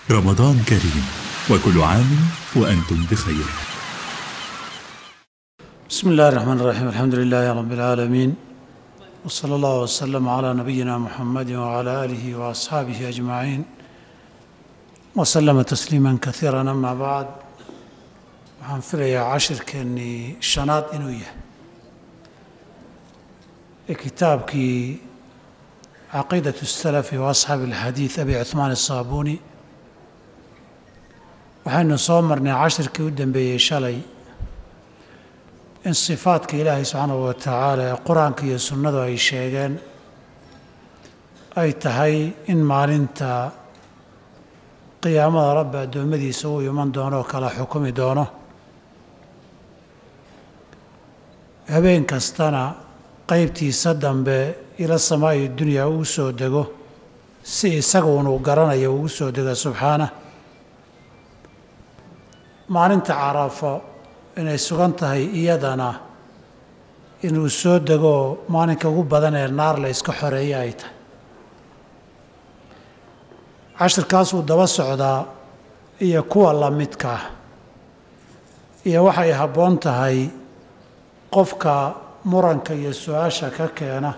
رمضان كريم وكل عام وأنتم بخير بسم الله الرحمن الرحيم الحمد لله رب العالمين وصلى الله وسلم على نبينا محمد وعلى آله وأصحابه أجمعين وسلم تسليما كثيرا أما بعد waxaan filayaa cashirkeennii shanaad inuu yahay ee kitaabkii caqiidaة السلف وأصxaabi الxadiiث abi cuثmaan الصaabuuni waxaynu soo marnay cashirkii u dambeeyey shalay in sifaadka ilaahay subxaanahu wa tacaala ee qur-aanka iyo sunnadu ay sheegeen ay tahay in maalinta qiyaamada rabbi addoommadiisa uu iman doono oo kala xukumi doono habeen kastana qeybtiisa dambe ila samaa'i dunyaa uu soo dego si isaga unuu garanayo ugu soo dego subxaana maalinta carafo inay sugan tahay iyadana inuu soo degoo maalinka ugu badan ee naar la iska xoreeyo ay tahay cashirkaasuu daba socdaa iyo kuwa la midka ah iyo waxay habboon tahay qofka muranka iyo su-aasha ka keena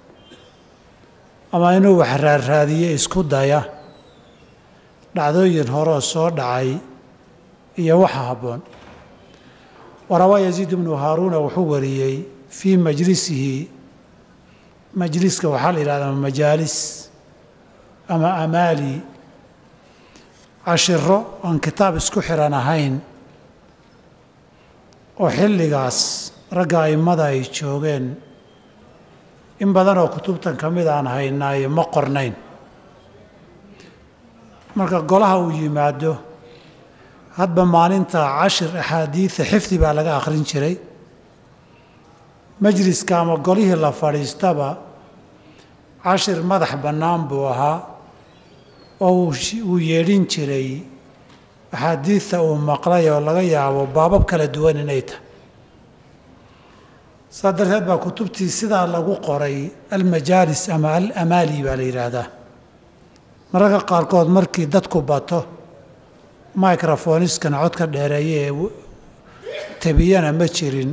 ama inuu wax raarraadiye isku daya dhacdooyin horeo soo dhacay iyo waxa habboon warawaa yaziid ibnu haaruuna wuxuu wariyey fii majlisihi majliska waxaa la yidhahdaa majaalis ama amaali cashiro aan kitaab isku xiran ahayn oo xilligaas ragga a'immada ay joogeen in badan oo kutubtan ka mid aan haynaayo ma qornayn marka golaha uu yimaado hadba maalinta cashir axaadiida xifdi baa laga akhrin jiray majliska ama golihii la fadhiistaba cashir madax bannaan buu ahaa oo uu yeedhin jiray axaadiidta uu maqlay oo laga yaabo baabab kala duwan inay tahay saa darteed baa kutubtii sidaa lagu qoray almajaalis ama alamaali baa la yidhaahdaa mararka qaarkood markii dadku bato microfoniskan codka dheereeye ee tabiyana ma jirin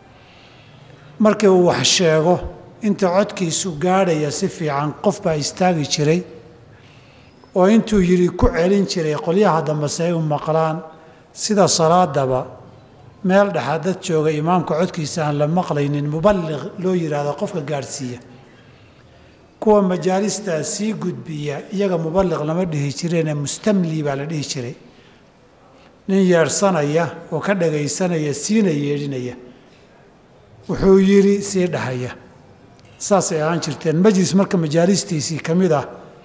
markii uu wax sheego inta codkiisu gaadhaya si fiican qof baa istaagi jiray oo intuu yidhi ku celin jiray qolyaha dambese ay u maqlaan sida salaadaba meel dhexaa dad jooga imaamka codkiisa aan la maqlaynin muballiq loo yidhaahdo qofka gaadhsiiya kuwa majaalistaa sii gudbiya iyaga muballiq lama dhihi jireene mustamli baa la dhihi jiray nin yeedhsanaya oo ka dhagaysanaya siina yeedhinaya wuxuu yidhi sii dhahaya saasay ahaan jirteen majlis marka majaalistiisii ka mid ah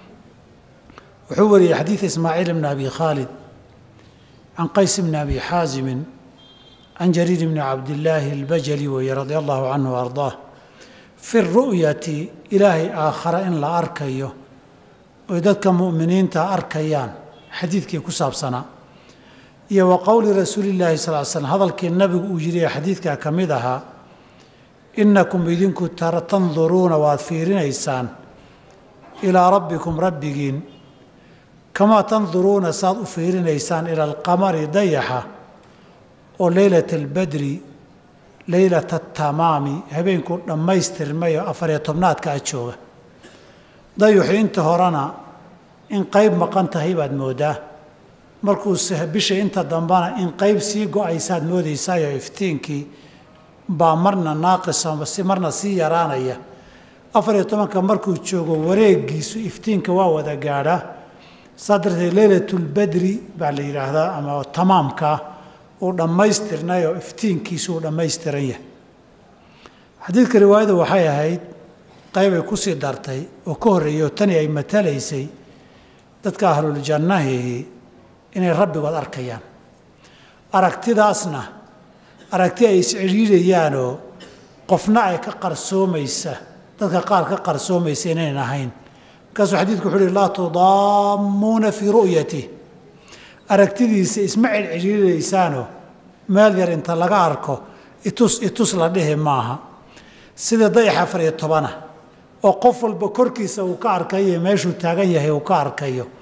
wuxuu wariyey xadiida ismaaciil bni abi khaalid can qays bni abi xaasimin can jariir bni cabdillaahi albajali weeye radia allahu canhu o ardaah fi ru'yati ilaahay aakhara in la arkayo oy dadka mu'miniinta arkayaan xadiidkii ku saabsanaa iyo wa qowli rasuulillaahi sal l slm hadalkii nabigu uu yidhi ee xadiidkaa ka mid ahaa innakum idinku tanduruuna waad fiirinaysaan ilaa rabbikum rabbigiin kamaa tanduruuna saad u fiirinaysaan ila alqamari dayaxa oo leylata albadri leylata atamaami habeenkuu dhammaystirmay oo afariyo tobnaadka a jooga dayuxu inta horena in qayb maqan tahay baad mooddaa markuu bisha inta dambana in qayb sii go-aysaad moodaysaayoo iftiinkii baa marna naaqisa si marna sii yaraanaya afariyo tobanka markuu joogo wareegiisu iftiinka waa wada gaadhaa saa darteed leylatulbadri baa la yidhaahdaa ama tamaamkaa uu dhammaystirnay oo iftiinkiisu uu dhammaystiran yahay xadiidka riwaayada waxay ahayd qaybay ku sii dartay oo ka horreeyey oo tani ay matalaysay dadka ahluljannahihi inay rabbigood arkayaan aragtidaasna aragti ay iscidhiidhayaanoo qofna ay ka qarsoomaysa dadka qaar ka qarsoomaysa inayn ahayn markaasuu xadiidku wuxu uhi laa tudaammuuna fii ru'yatih aragtidiisa isma cidcidhiidhaysaanoo meel yar inta laga arko itus itus la dhihi maaha sida dayax afar iyo tobana oo qof walba korkiisa uu ka arkayo meeshuu taagan yahay uu ka arkayo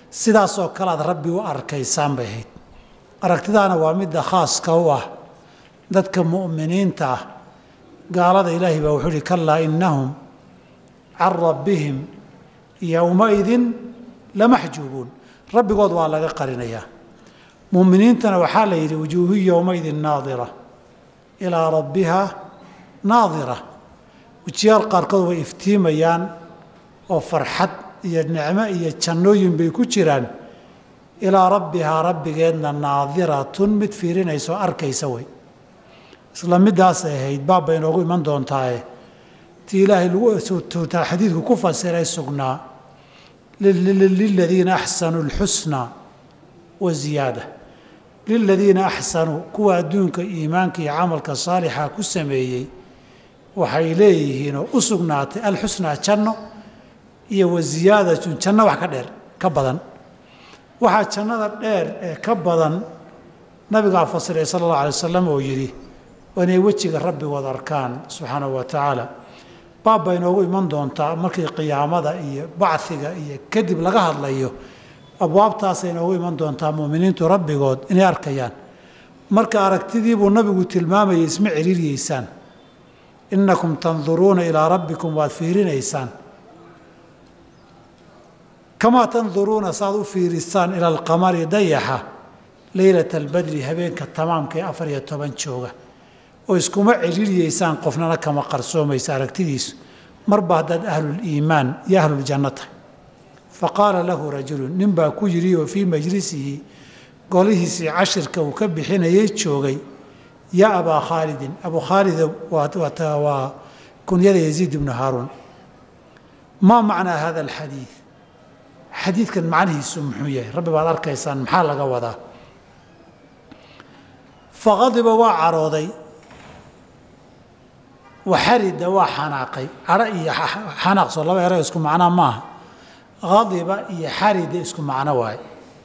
sidaasoo kale aad rabbi u arkaysaan bay ahayd aragtidaana waa midda khaaska u ah dadka mu'miniinta ah gaalada ilaahay baa wuxuu ihi kallaa innahum can rabbihim yowmaidin lamaxjuubuun rabbigood waa laga qarinayaa mu'miniintana waxaa la yidhi wujuuhu yowmaidin naadira ilaa rabbiha naadira wejiyaal qaarkood way iftiimayaan oo farxad iyo nicmo iyo jannooyin bay ku jiraan ilaa rabbihaa rabbigeedna naadiratun mid fiirinaysa oo arkaysa wey isla middaasay ahayd baab bay inoogu iman doontaaye tii ilaahay lagu xadiidku ku fasiray sugnaa liladiina axsanuu alxusna wa ziyaada liladiina axsanuu kuwa adduunka iimaanka iyo camalka saalixa ku sameeyey waxay leeyihiinoo u sugnaatay alxusnaa janno iyo wa ziyaadatun janno wax ka dheer ka badan waxaa jannada dheer ee ka badan nabigaa fasiray sala allahu alay wasalam oo yidhi inay wejiga rabbigood arkaan subxaanahu wa tacaala baab bay inoogu iman doontaa markii qiyaamada iyo bachiga iyo kadib laga hadlayo abwaabtaasay inoogu iman doontaa mu'miniintu rabbigood inay arkayaan marka aragtidiibuu nabigu tilmaamayay isma celiiryeysaan innakum tanduruuna ilaa rabbikum waad fiirinaysaan kamaa tanduruuna saaad u fiirisaan ila alqamari dayaxa leylata albadri habeenka tamaamka ee afar iyo toban jooga oo iskuma celiiryeysaan qofnana kama qarsoomaysa aragtidiisu marba haddaad ahluliimaan iyo ahluljanno tahay fa qaala lahu rajulun nin baa ku yidhi oo fii majlisihi golihiisii cashirka uu ka bixinayay joogay yaa abaa khaalidin abuu khaalid waa kunyada yaziid ibnu haaruun maa macnaa hada alxadiid xadiidkan macnihiisu muxuu yahay rabbi baad arkaysaan maxaa laga wadaa faqadiba waa carooday waxarida waa xanaaqay cadho iyo xanaaq soo laba ero isku macnaa maaha qadiba iyo xarida isku macno waaye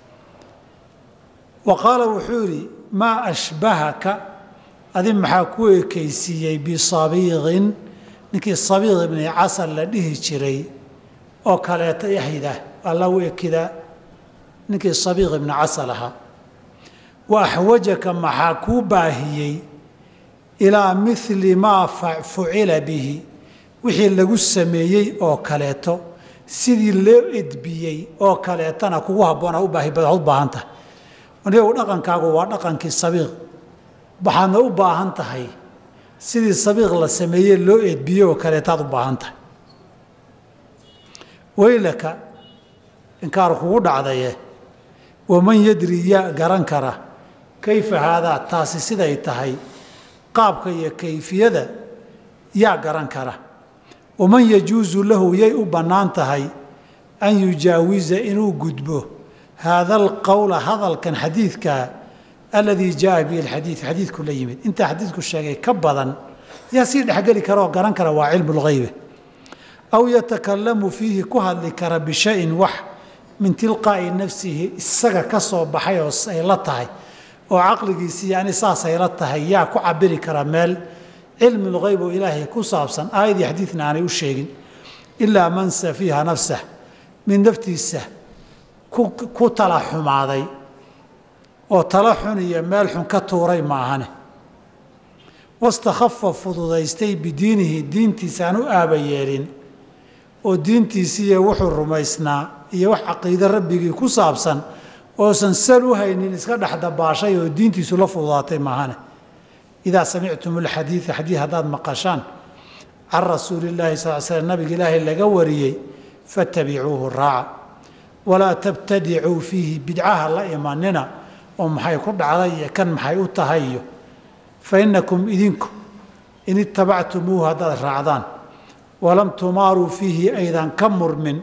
wa qaala wuxuu yidhi maa ashbahaka adi maxaa ku ekaysiiyey bisabiiqin ninkii sabiiq ibni casal la dhihi jiray oo kaleeta yaxyida alla u ekida ninkii sabiiq ibni casal ahaa wa axwajaka maxaa kuu baahiyey ilaa mili maa fucila bihi wixii lagu sameeyey oo kaleeto sidii loo edbiyey oo kaleetana kugu habboona u baahan tahay anigu dhaqankaagu waa dhaqankii sabiiq waxaadna u baahan tahay sidii sabiiq la sameeyey loo edbiyey oo kaleetaad u baahan tahay weylaka inkaar kugu dhacdaye waman yadri yaa garan kara kayfa haadaa taasi siday tahay qaabka iyo kayfiyada yaa garan kara waman yajuusu lahu yay u bannaan tahay an yujaawiza inuu gudbo haada alqowla hadalkan xadiidkaa aladii jaaa bihi alxadiid xadiidku la yimid intaa xadiidku sheegay ka badan yaa sii dhexgeli kara oo garan kara waa cilmu lghaybe aw yatakalamu fiihi ku hadli kara bishayin wax min tilqaa'i nafsihi isaga ka soo baxay oo ay la tahay oo caqligiisii yani saasay la tahay yaa ku cabiri kara meel cilmi lghayb oo ilaahay ku saabsan aayadii xadiidna aanay u sheegin ilaa man safiiha nafsah mid naftiisa ku tala xumaaday oo tala xun iyo meel xun ka tuuray maahane wastakhafa fududaystay bidiinihi diintiisa aan u aaba yeelin oo diintiisiiyo wuxuu rumaysnaa iyo wax caqiide rabbigii ku saabsan oosan sal u haynin iska dhex dabaashay oo diintiisu la fududaatay maahane idaa samictum alxadiida xadiid haddaad maqashaan can rasuuli illaahi sal l slm nabiga ilaahay laga wariyey fattabicuuhu raaca walaa tabtadicuu fiihi bidcaha la imanina oo maxay ku dhacday iyo kan maxay u tahay iyo fa innakum idinku in itabactumuuhu haddaad raacdaan walam tumaaruu fiihi aydan ka murmin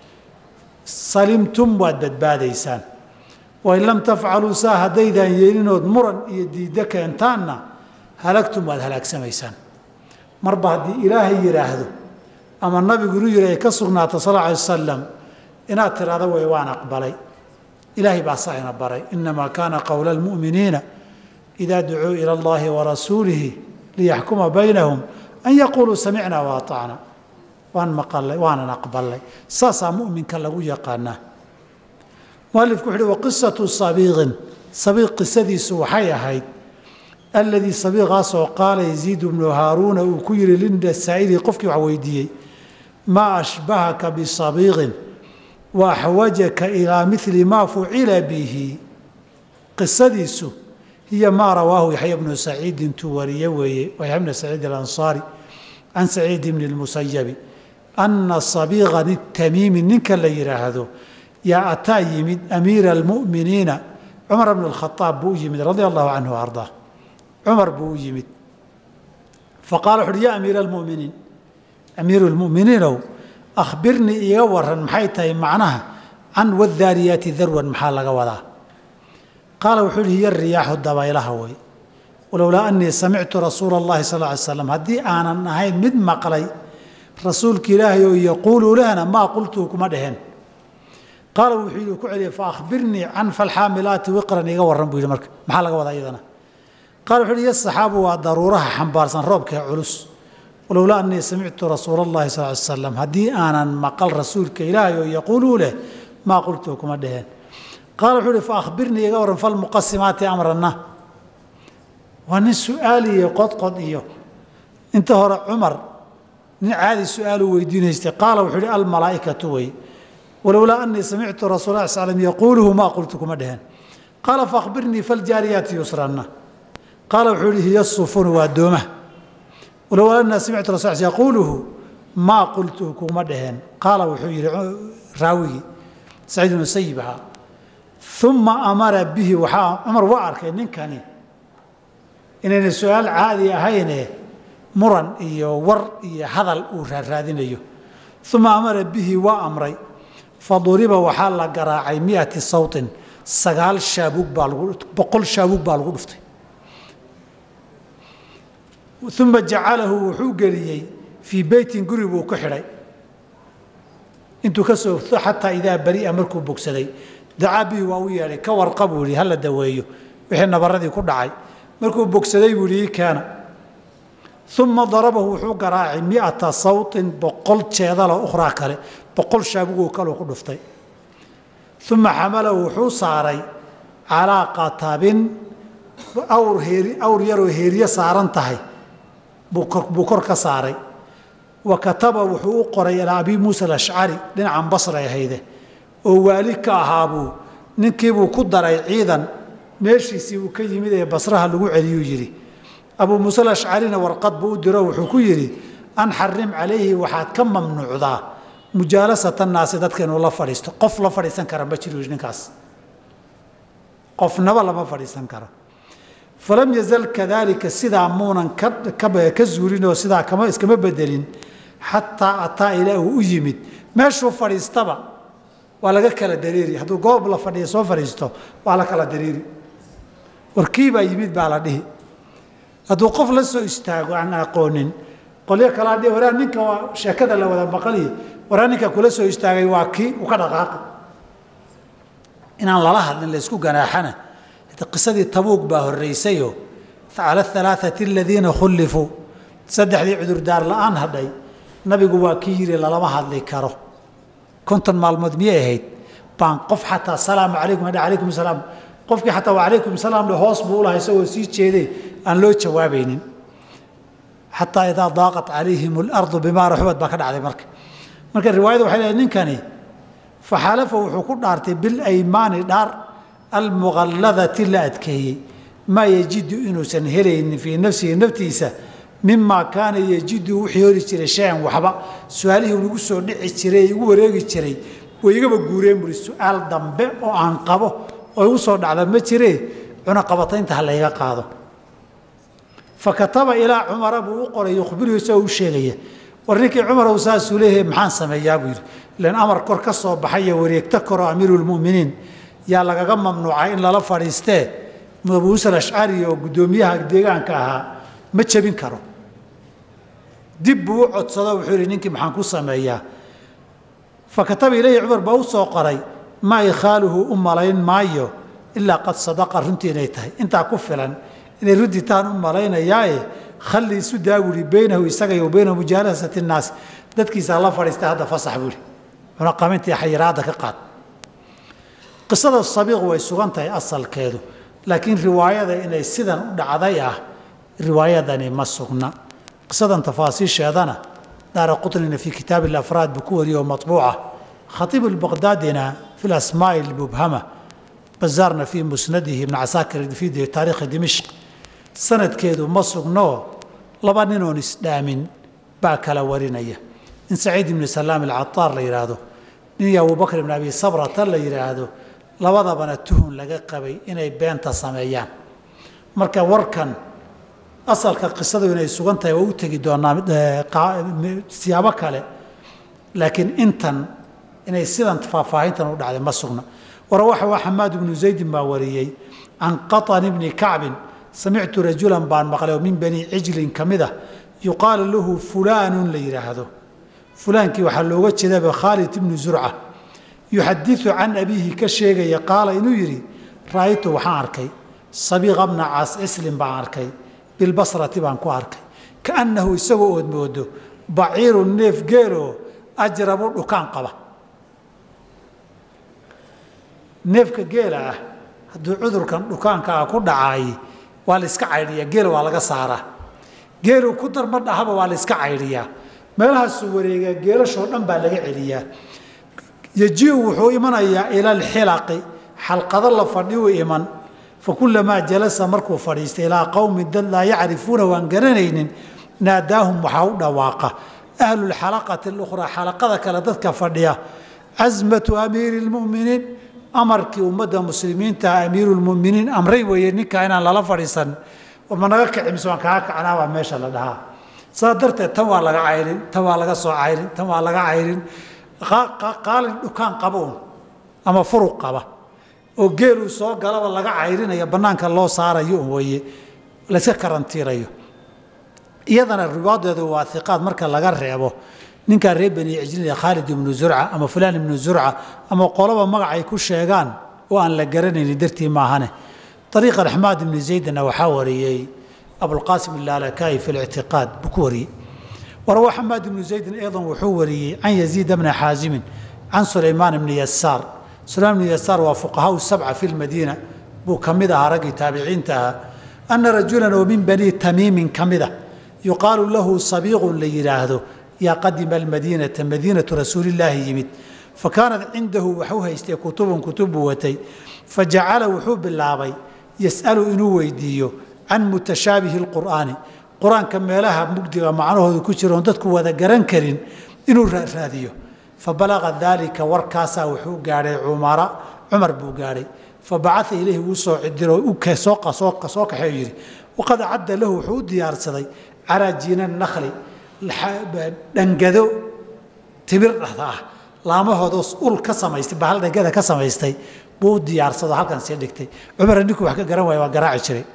salimtum waad badbaadaysaan wain lam tafcaluu saa haddaydaan yeelinood muran iyo diiddo keentaanna halagtum waad halaagsamaysaan marba haddii ilaahay yidhaahdo ama nabigu inuu yidhi ay ka sugnaato sal alla alay wasalam inaad tidhahdo way waan aqbalay ilaahay baa saa ina baray inamaa kaana qowla almu'miniina idaa ducuu ila allahi warasuulihi liyaxkuma baynahum an yaquuluu samicnaa waatacna waan maqalay waanan aqbalay saasaa mu'minka lagu yaqaanaa mualifku wuxu uhi waqisatu sabiiqin sabiiq qisadiisu waxay ahayd alladii sabiiqaasoo qaala yaziid bnu haaruuna uu ku yihi lindasaa'ili qofkii wax weydiiyey maa ashbahaka bisabiiqin wa axwajaka ilaa mili maa fucila bihi qisadiisu hiya maa rawaahu yaxya bnu saciid intuu wariye weeye yaxya bnu saciid alansaari can saciid bni lmusayabi ana sabiiqan itamiimi ninka la yidhaahdo yaa ataa yimid amiira almu'miniina cumar bn اkhaaab buu u yimid radia allahu canhu ardaa cumar buu u yimid faqala wuxu uhi ya amiira almuminiin amiiru lmuminiinow akhbirnii iiga waran maxay tahay macnaha can wadaariyaati darwan maxaa laga wadaa qaala wuxuu uhi hiya riyaaxu dabaylaha way walowlaa anii samictu rasuula اllahi sal ly slam haddii aanan ahayn mid maqlay rasuulka ilaahay oo yaquulu lehna maa qultuu kuma dheheen qaala wuxuu yidhi ku celiyey faahbirnii can falxaamilaati wiqran iga warran buu yidhi marka maxaa laga wadaa iyadana qaala wuxuu yidhi yasaxaabu waa daruuraha xambaarsan roobka ee culus walowlaa anii samictu rasuula allahi sal ly slam haddii aanan maqal rasuulka ilaahay oo yaquuluu leh maa qultuu kuma dheheen qaala wuxuu yidhi faahbirnii iga warran falmuqasimaati amranna waa nin su-aal iyo qodqod iyo inta hore cumar nin caadi su-aalu weydiinaystay qaala wuxuu yidhi almalaa'ikatu wey walowlaa anii samictu rasul l slm yaquuluhu maa qultu kuma dheheen qaala faahbirnii faljaariyaati yusranna qaala wuxuu yihi hiya sufunu waa doomaha walowlaa anii samictu rasul yaquuluhu maa qultuhu kuma dheheen qaala wuxuu yihi raawigii saciid ibnu sayib ahaa uma amara bihi waxaa cumar waa arkay ninkani inayna su-aal caadi ahayne muran iyo war iyo hadal uu raaraadinayo uma amara bihi waa amray faduriba waxaa la garaacay miati sawtin sagaal shaabuug baa lagu boqol shaabuug baa lagu dhuftay uma jacalahu wuxuu geliyey fii beytin guri buu ku xidhay intuu ka soo xataa idaa baria markuu bogsaday dacaa bihi waa u yeedhay ka warqa buu yihi hala daweeyo wixii nabaradii ku dhacay markuu bogsaday buu yihi ii keena uma darabahu wuxuu garaacay miata sawtin boqol jeedalo ukhraa kale boqol shaabugoo kaleu ku dhuftay uma xamalahu wuxuu saaray calaa qatabin awr heeri awr yaroo heeriye saaran tahay buu kor ka saaray wa kataba wuxuu u qoray ilaa abi muusa alashcari dhinacan basray ahayde oo waali ka ahaabuu ninkiibuu ku daray ciidan meeshiisii uu ka yimid ee basraha lagu celiyuu yidhi abuu muuse alashcarina warqad buu u diro wuxuu ku yidhi an xarim calayhi waxaad ka mamnuucdaa mujaalasata naasi dadka inuu la fadhiisto qof la fadhiisan kara ma jiru ninkaas qofnaba lama fadhiisan karo falam yazal kadaalika sidaa muunan ka zuulinoo sidaa kama iskama bedelin xataa ataa ilaa uu u yimid meeshuu fadhiistaba waa laga kala dareeri hadduu goob la fadhiya soo fadhiisto waa la kala dareeri warkiibaa yimid baa la dhihi hadduu qof la soo istaago aan aqoonin qolyo kalaa dhi waraa ninka waa sheekada la wada maqaliyo waraa ninka kula soo istaagay waa kii u ka dhaqaaqa inaan lala hadlin laysku ganaaxana qisadii tabuug baa horraysayoo cala alaaati aladiina khullifuu saddexdii cudurdaar la'aan hadhay nabigu waa kii yidhi lalama hadli karo konton maalmood miyay ahayd baan qof xataa salaamu calaykum hadha calaykum salaam qofkii xataa waa calaykum salaam le hoos buu ulahay isagoo sii jeeday aan loo jawaabaynin xataa idaa daaqat calayhim alardu bimaa raxubad baa ka dhacday marka marka riwaayada waxay leedahay ninkani faxalafa wuxuu ku dhaartay bilaymaani dhaar almuqalladati la adkeeyey maa yajidu inuusan helaynin fii nafsihi naftiisa mimaa kaana yajidu wixii hori jiray shay-an waxba su-aalihii nagu soo dhici jiray igu wareegi jiray way igaba guureen buhi su-aal dambe oo aan qabo oo igu soo dhacda ma jiree cunaqabataynta ha layga qaado fa kataba ilaa cumara buu u qoray yukhbiruhu isagoo u sheegaya war ninkii cumarow saasuu leeyahay maxaan sameeyaa buu yidhi ilan amar kor ka soo baxayo wareegto koroo amiiruulmu'miniin yaa lagaga mamnuucay in lala fadhiistee abuusa alashcari oo guddoomiyaha deegaanka ahaa ma jebin karo dib buu u codsado wuxuu yihi ninkii maxaan ku sameeyaa fa kataba ilayhi cumar baa u soo qoray maa ikhaaluhu u malayn maayo ilaa qad sadaqa runtii inay tahay intaa ku filan inay runtii taan u malaynayaaye khalli isu daa buuhi beynahu isaga iyo beyna mujaalasati innaas dadkiisa la fadhiistay hadda fasax buuhi cunaqamintii xayiraadda ka qaad qisada sabiiq way sugan tahay asalkeedu laakiin riwaayada inay sidan u dhacday ah riwaayadani ma sugna qisadan tafaasiisheedana daara qutnina fii kitaabi alafraad buu ku wariyey oo matbuuca khatiib albaqdaadina fi lasmaa'i almubhama bazaarna fii musnadihi ibn casaakir fii taariikhi dimishq sanadkeedu ma sugnoo laba ninoon isdhaamin baa kala warinaya in saciid ibni salaam alcataar la yidhaahdo nin iyo abubakr ibn abi sabrata la yidhaahdo labadabana tuhun laga qabay inay beenta sameeyaan marka warkan asalka qisadu inay sugan tahay waa u tegi doonaa siyaabo kale laakiin intan inay sidan faahfaahintan u dhacday ma sugna warawaxa waa xamaad ibnu zaydin baa wariyey can qatan ibni kacbin samictu rajulan baan maqlay oo min bani cijlin ka mid ah yuqaalu lahu fulaanun la yidhaahdo fulaankii waxaa looga jeedaba khaalid ibnu zurca yuxadiu can abiihi ka sheegaya qaala inuu yidhi ra'aytu waxaan arkay sabiiqa bna caas cislin baan arkay bilbasrati baan ku arkay kaannahu isagoo ood moodo baciiru neef geeloo ajrabu dhukaan qaba neefka geela ah hadduu cudurkan dhukaanka ah ku dhacaay waa la iska caydhiyaa geela waa laga saaraa geelu ku darma dhahaba waa la iska caydhiyaa meelahaasuu wareegaa geelashoo dhan baa laga celiyaa yajiu wuxuu imanayaa ila alxilaqi xalqado la fadhiyu iman fakulamaa jalasa markuu fadhiistay ilaa qowmin dad laa yacrifuuna waan garanaynin naadaahum waxaa u dhawaaqa ahlu lxalaqati alukhraa xalaqada kale dadka fadhiya casmatu amiiri lmuminiin amarkii ummadda muslimiinta amiiru lmuminiin amray weeye ninkaa inaan lala fadhiisan ma naga kici mise waan kaga kacnaa baa meesha la dhahaa saa darteed tan waa laga cayrin tan waa laga soo cayrin tan waa laga cayrin qaalin dhukaan qaba un ama furuq qaba oo geeluu soo galaba laga cayrinayo bannaanka loo saarayo un weeye layska karantiirayo iyadana riwaadeedu waa iqaad marka laga reebo ninkaa reer bani cijlin khaalid ibnu zurca ama fulaan ibnu zurca ama qoloba magacay ku sheegaan oo aan la garanaynin dartii maahane ariiqa raxmaad ibni zaydna waxaa wariyey abulqaasim ilaalakayi fi lictiqaad buu ku wariyey warawa xamaad ibnu zaydin aydan wuxuu wariyey can yaziida bna xaasimin can sulaymaan ibni yasaar sulaymaan ibni yasaar waa fuqahaau sabca fi lmadiina buu ka mid ahaa raggii taabiciinta ahaa ana rajulan oo min banii tamiimin ka mid a yuqaalu lahu sabiiqun la yidhaahdo yaa qadima almadiinata madiinatu rasuulillaahi yimid fa kaanat cindahu waxu haystay kutubun kutub buu watay fa jacala wuxuu bilaabay yas'alu inuu weydiiyo can mutashaabihi lqur'aani qur-aanka meelaha mugdiga macnahooda ku jira oon dadku wada garan karin inuu raadiyo fa balaqa daalika warkaasaa wuxuu gaadhay cumara cumar buu gaadhay fa bacaa ilayhi wuu soo cidiro soo kaxeeyo yidhi waqad acadda lahu wuxuu u diyaarsaday caraajiina nakli dhangado timir dhahda ah laamahoodos ul ka samaystay bahal dhangada ka samaystay buu u diyaarsado halkan sii dhigtay cumar ninkuu wax ka garan waaya waa garaaci jiray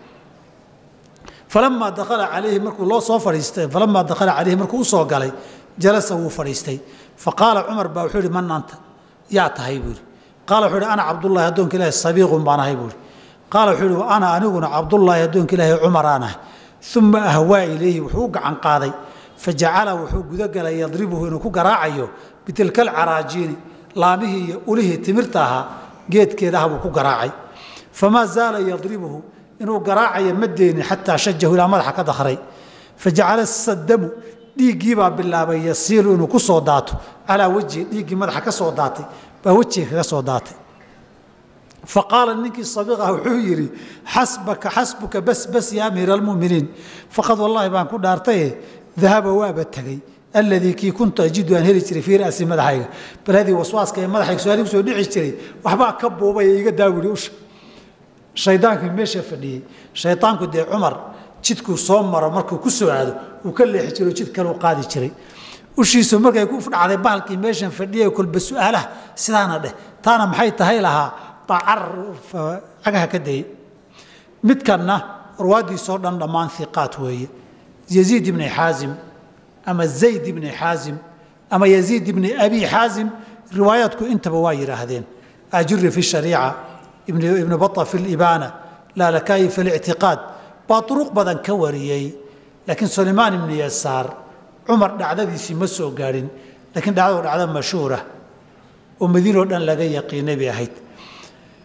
falamaa dakhala calayhi markuu loo soo fadhiistay falamaa dakhala calayhi markuu usoo galay jalasa wuu fadhiistay fa qaala cumar baa wuxuu yihi man anta yaa tahay buu yihi qaala wuxuu yihi ana cabdullaahi addoonka ilaahi sabiiqun baan ahay buu yihi qaala wuxuu yihi ana aniguna cabdullaahi addoonka ilaahi cumaraan ahay uma ahwaa ilayhi wuxuu u gacan qaaday fajacala wuxuu gudagalay yadribuhu inuu ku garaacayo bitilka alcaraajiini laamihii iyo ulihii timirta ahaa geedkeedaha buu ku garaacay famaa zaala yadribuhu inuu garaacayo ma deynin xataa shajahu ilaa madaxa ka dakray fajacala sadamu dhiiggiibaa bilaabay yasiilu inuu ku soo daato calaa wejhi dhiiggii madaxa ka soo daatay baa wejiga kaga soo daatay faqaala ninkii sabiiq ah wuxuu yidhi xasbaka xasbuka bas bas ya amiira almuminiin faqad wallaahi baan ku dhaartaye dahaba waaba tegey alladii kii kuntu ajidu aan heli jiray fii ra'si madaxayga baladii waswaaska ee madaxayga su-aali kusoo dhici jiray waxbaa ka buubay iga daawiri usha shaydaankii meesha fadhiyey shaydaanku dee cumar jidkuu soo maro markuu ku soo aado uu ka leexi jiro jid kaleu qaadi jiray ushiisu markay ku dhacday bahalkii meeshan fadhiyay kolba su-aalaha sidaana dheh taana maxay tahay lahaa baa carar cagaha ka dayey midkanna arwaadiisoo dhan dhammaan hiqaat weeye yaziid ibni xaazim ama zayd ibni xaazim ama yaziid ibni abi xaazim riwaayaadku intaba waa yidhaahdeen ajuri fi shariica ibnu baa fi libaana laalakayi fi lictiqaad baa duruq badan ka wariyey laakiin sulaymaan ibni yasaar cumar dhacdadiisii ma soo gaadhin laakiin dhacdadu dhacdo mashhuura oo madiinoo dhan laga yaqiinay bay ahayd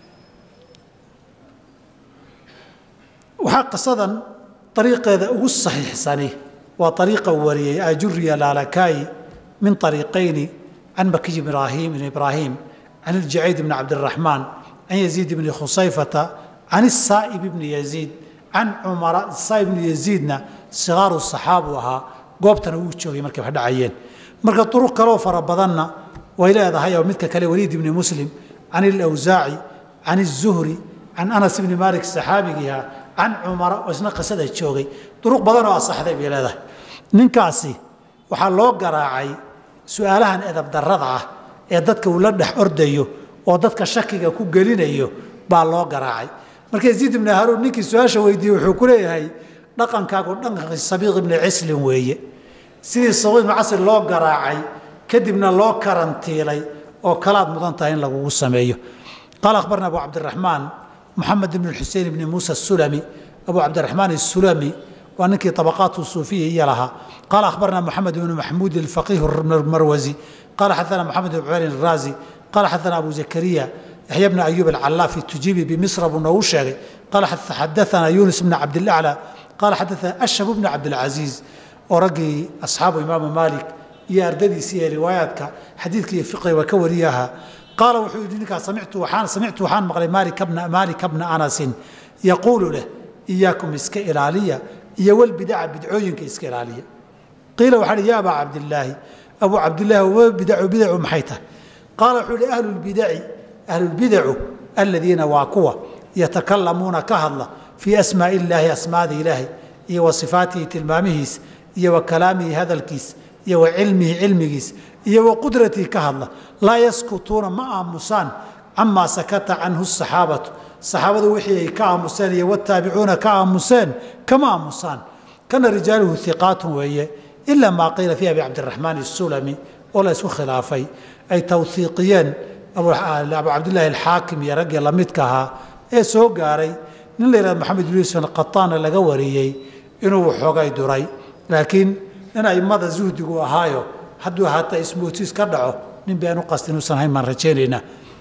waxaa qisadan ariiqeeda ugu saxiixsani waa ariiqa wariyey ajuriya laalakaayi min ariiqayni can makiy ibraahim ibn ibraahim can iljacayd bni cabdiraxmaan can yaziid bni khusayfata can isaa'ib bni yaziid can cumara isaa'ib bni yaziidna sigaaru saxaabu ahaa goobtana wuu joogay markay wax dhacayeen marka duruq kaloo fara badanna way leedahay oo midka kale waliid ibni muslim can ilawsaaci can izuhri can anas ibni maalik saxaabigiiha can cumara oo isna qisada joogay duruq badan oo asaxday bay leedahay ninkaasi waxaa loo garaacay su-aalahan edab darrada ah ee dadka uu la dhex ordayo oo dadka shakiga ku gelinayo baa loo garaacay marka yaziid ibni haruun ninkii su-aasha weydiiyey wuxuu ku leeyahay dhaqankaagu dhaqankii sabiiq ibni cislin weeye sidii sabiiq ibni casri loo garaacay kadibna loo karantiilay oo kalaad mudan tahay in lagugu sameeyo qaala akhbarna abu cabdiraxmaan محمد بن الحسين بن موسى السلمي أبو عبد الرحمن السلمي وأنك طبقات الصوفية هي لها قال أخبرنا محمد بن محمود الفقيه المروزي قال حدثنا محمد بن عبير الرازي قال حدثنا أبو زكريا يحيى بن أيوب العلافي التجيبي بمصر بن نوشري قال حدثنا يونس بن عبد الأعلى قال حدثنا أشهب بن عبد العزيز ورقي أصحاب إمام مالك يا أرددي سي رواياتك حديثك فقه وكورياها قال wuxuu yidhi ninkaa samictu waxaan samictu waxaan maqlay maalika bna maalika bna anasin yaquulu leh iyaakum iska ilaaliya iyo walbidaca bidcooyinka iska ilaaliya qiila waxaa hi ya abaa cabdillaahi abuu cabdillaahi wa bidacu bidacu maxay tahay qaala wuxuu yihi ahlu lbidaci ahlulbidacu aladiina waa kuwa yatakalamuuna ka hadla fii asmaa'i illaahi asmaada ilaahay iyo wa sifaatihi tilmaamihiis iyo wa kalaamihi hadalkiis iyo wa cilmihi cilmigiis iyo wa qudratii ka hadla laa yaskutuuna ma aamusaan camaa sakata canhu saxaabatu saxaabadu wixii ay ka aamuseen iyo wataabicuuna ka aamuseen kama aamusaan kana rijaaluhu hiqaatun weeye ilaa maa qiila fii abi cabdiraxmaan isulami oo la isku khilaafay ay tawhiiqiyeen abu cabdillaahi alxaakim iyo raggii lamidka ahaa ee soo gaaray nin la yihahdo maxamed yuusuf alqataana laga wariyey inuu waxoogay duray laakiin nin aimada zuhdigu ahaayo hadduu haata ismootiis ka dhaco nin baan u qastin uusan hayn baan rajaynaynaa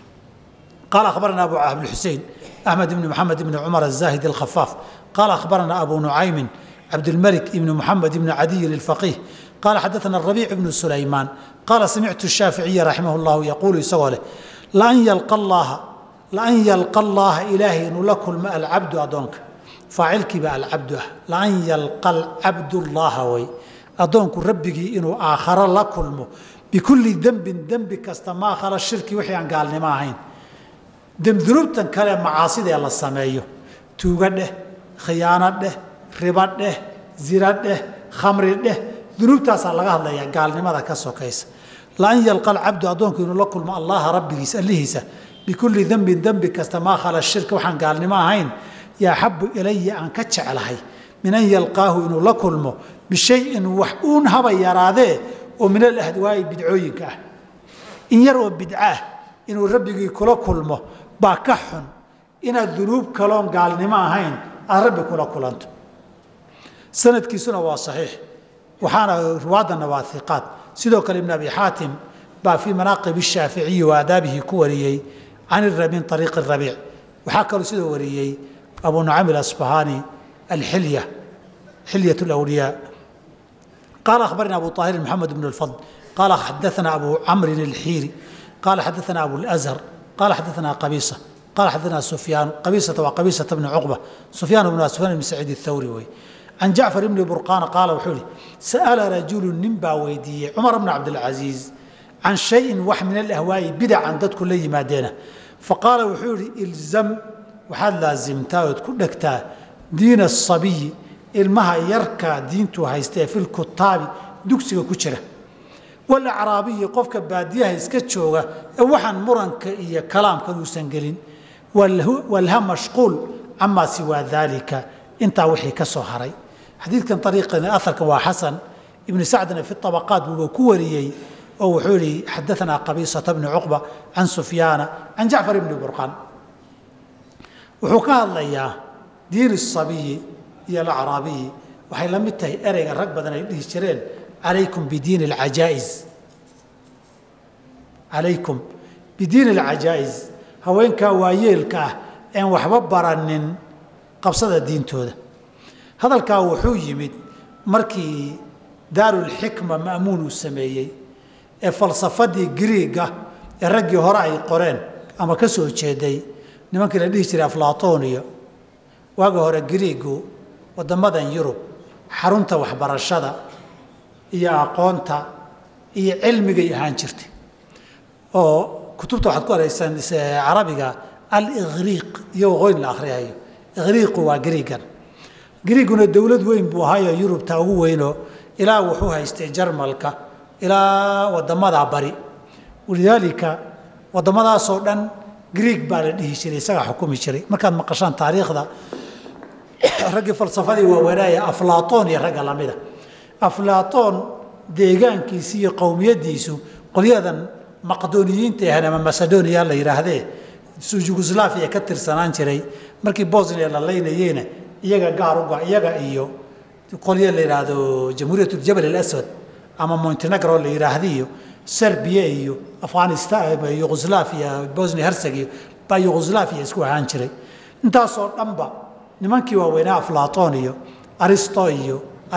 qaala akhbarana abu abdulxusein axmed ibni maxamed ibni cumar azaahid alkhafaaf qaala akhbarana abu nucaymin cabdilmalik ibni muxamed ibni cadiyin alfaqiih qaala xadaana rabiic ibnu sulaymaan qaala samictu shaaficiya raximah llahu yaquulu isagoo leh laan yalqa allaaha laan yalqa allaaha ilaahay inuu la kulmo alcabdu addoonka faacilkiiba alcabdu ah laan yalqa alcabdu llaha way addoonku rabbigii inuu aakharo la kulmo bikulli dembin dembi kasta maa khala shirki wixii aan gaalnimo ahayn dunuubtan kale macaasidee la sameeyo tuuga dheh khiyaano dheh riba dheh zina dheh khamri dheh dunuubtaasaa laga hadlayaa gaalnimada ka sokaysa laan yalqa alcabdu addoonku inuu la kulmo allaha rabbigiis allihiisa bikulli dembin dembi kasta maa khala shirki waxaan gaalnimo ahayn yaa axabu ilaya aan ka jeclahay min an yalqaahu inuu la kulmo bishayin wax uun haba yaraadee oo min alahwaa'i bidcooyinka ah in yar oo bidco ah inuu rabbigii kula kulmo baa ka xun inaad dunuub kaloon gaalnimo ahayn aad rabbi kula kulanto sanadkiisuna waa saxiix waxaana ruwaadana waa iqaad sidoo kale ibn abi xaatim baa fii manaaqib shaaficiyi wa aadaabihi ku wariyey can min ariiqi rabiic waxaa kaloo sidoo wariyey abu nucaym alasbahani alxilya xilyaة الأولياء قال أخبرنا أبو طاهر محمد بن الفضل قال حدثنا أبو عمرو الحيري قال حدثنا أبو الأزهر قال حدثنا قبيصة قال حدثنا سفيان قبيصة وقبيصة بن عقبة سفيان بن سفيان بن سعيد الثوري وي عن جعفر بن برقان قال وحولي سأل رجل نبا ويدي عمر بن عبد العزيز عن شيء وح من الأهواء بدع عن ضد كل مادينه فقال وحولي الزم وحال لازمتا وتكون دين الصبي ilmaha yarka diintu haystee filkutaabi dugsiga ku jira walacraabiyi qofka baadiyaha iska jooga ee waxaan muranka iyo kalaamkan uusan gelin walha mashquul camaa siwaa daalika intaa wixii ka soo haray xadiidkan ariiqan aharkan waa xasan ibnu sacdina fi abaqaat buuba ku wariyey oo wuxuu yihi xadaanaa qabiisata bni cuqba can sufyaana can jacfar ibni burqaan wuxuu ka hadlayaa diin sabiyi iyo alacraabiyi waxay la mid tahay ereyga rag badan ay dhihi jireen calaykum bidiini alcajaa'is calaykum bidiini alcajaa'is haweenkaa waayeelka ah een waxba baranin qabsada diintooda hadalkaa wuxuu yimid markii daarulxikma ma'muun uu sameeyey ee falsafadii griiga ee raggii hore ay qoreen ama ka soo jeeday nimankii la dhihi jiray aflatoniya waagi hore griigu waddamadan yurub xarunta waxbarashada iyo aqoonta iyo cilmigay ahaan jirtay oo kutubta waxaad ku araysaan carabiga al-ikhriiq iyo waqooyin la akhriyayo ikhriiqu waa griigan griiguna dowlad weyn buu ahaayo yurubta ugu weynoo ilaa wuxuu haystay jarmalka ilaa wadamadaa bari walidaalika wadamadaasoo dhan griig baa la dhihi jiray isagaa xukumi jiray markaad maqashaan taariikhda raggii falsafadii waaweynaaye aflaatoon iyo ragga lamida aflaatoon deegaankiisi iyo qowmiyadiisu qolyadan maqdoniyiinta ahan ama macedonia la yidhaahdee yugoslaviya ka tirsanaan jiray markii bosnia la laynayeyna iyaga gaar uga iyaga iyo qolyo la yidhaahdo jamhuuriyat jabal alaswad ama montenegro la yidhaahda iyo serbiya iyo afghanistan yugoslaviya bosnia herseg iyo baa yugoslaviya isku ahaan jiray intaasoo dhanba nimankii waaweynaa aflaton iyo aristo iyo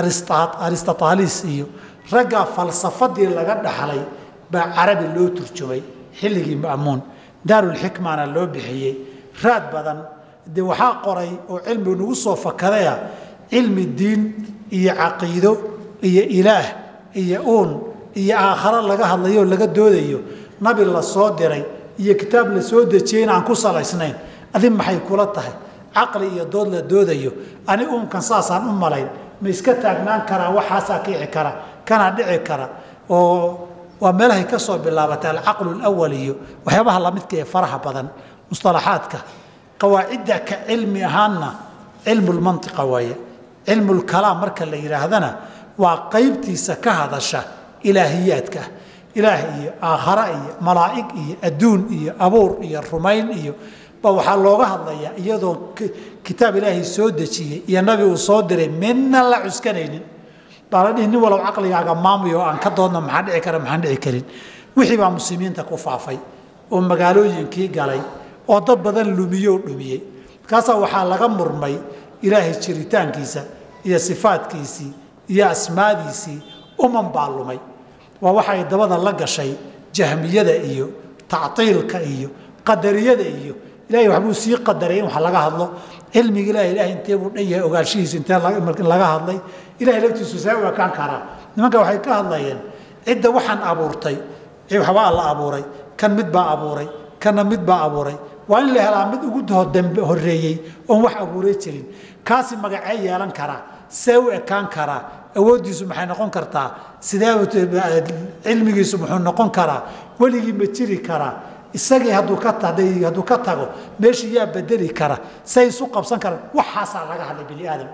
aristatalis iyo raggaa falsafadii laga dhaxlay baa carabi loo turjumay xilligii ma'muun daarulxikmana loo bixiyey raad badan dee waxaa qoray oo cilmi nagu soo fakadaya cilmi diin iyo caqiido iyo ilaah iyo uun iyo aakharo laga hadlayo oo laga doodayo nabi la soo diray iyo kitaab la soo dejiyey in aan ku salaysnayn adi maxay kula tahay caqli iyo dood la doodayo ani uunkan saasaan u malayn ma iska taagnaan karaa waxaasaa kici kara kanaa dhici kara oo waa meelahay ka soo bilaabatay alcaqlu lawal iyo waxyaabaha lamidka ee faraha badan musalaxaadka qawaacidda ka cilmi ahaanna cilmu lmantiqa waaye cilmu lkalaam marka la yidhaahdana waa qaybtiisa ka hadasha ilaahiyaadka ilaah iyo aakhara iyo malaa'ig iyo adduun iyo abuur iyo rumayn iyo ba waxaa looga hadlayaa iyadoo kitaab ilaahay soo dejiyey iyo nabi uu soo diray midna la cuskanaynin baa la dhihi nin walow caqligaaga maamuyo aan ka doodno maxaa dhici kara maxaan dhici karin wixii baa muslimiinta ku faafay oo magaalooyinkii galay oo dad badan lumiyo o dhumiyey markaasaa waxaa laga murmay ilaahay jiritaankiisa iyo sifaadkiisii iyo asmaadiisii uman baa lumay waa waxa ay dabada la gashay jahmiyada iyo tactiilka iyo qadariyada iyo ilahay waxbuu sii qadaray in wax laga hadlo cilmiga ilahay ilahay intee buu dhan yahay ogaanshihiisu intee laga hadlay ilahay laftiisu see u ekaan karaa nimanka waxay ka hadlayeen cidda waxaan abuurtay waxbaa la abuuray kan mid baa abuuray kanna mid baa abuuray waa in la helaa mid ugu dambe horeeyey oon wax abuuray jirin kaasi magacee yeelan karaa see u ekaan karaa awooddiisu maxay noqon kartaa sidee cilmigiisu muxuu noqon karaa weligii ma jiri karaa isagii hadduu ka hadduu ka tago meeshii yaa bedeli kara say isu qabsan karaan waxaasaa laga hadlay bini aadam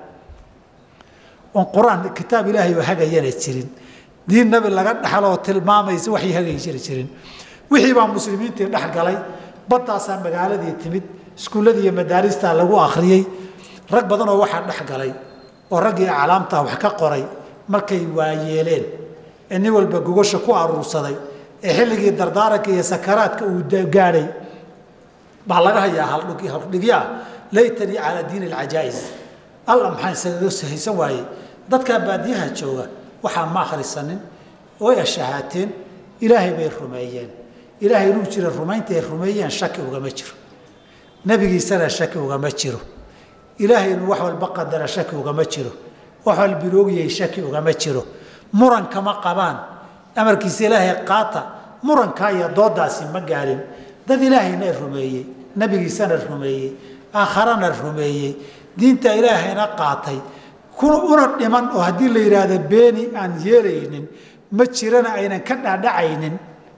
oon qur-aan kitaab ilaahay oo hagayana jirin diin nabi laga dhaxloo tilmaamaysa waxay hagayi jiri jirin wixii baa muslimiintii dhex galay baddaasaa magaaladii timid iskuulladii iyo madaaristaa lagu akhriyey rag badanoo waxaa dhex galay oo raggii aclaamtaa wax ka qoray markay waayeeleen ee nin walba gogosha ku aruursaday ee xilligii dardaaranka iyo sakaraadka uu gaadhay baa laga hayaa haldhigyaa laytanii calaa diini alcajaa'is alla maxaan isaga haysan waayey dadkaa baadiyaha jooga waxaa ma akhrisanin way ashahaateen ilaahay bay rumeeyeen ilaahay inuu jira rumaynta ay rumeeyeen shaki ugama jiro nebigiisana shaki ugama jiro ilaahay inuu wax walba qadara shaki ugama jiro wax walba iloogiyay shaki ugama jiro muran kama qabaan amarkiisa ilaahay qaata murankaa iyo doodaasi ma gaarin dad ilaahayna rumeeyey nebigiisana rumeeyey aakharana rumeeyey diinta ilaahayna qaatay una dhiman oo haddii la yidhaahdo beeni aan yeelaynin ma jirana aynan ka dhaadhacaynin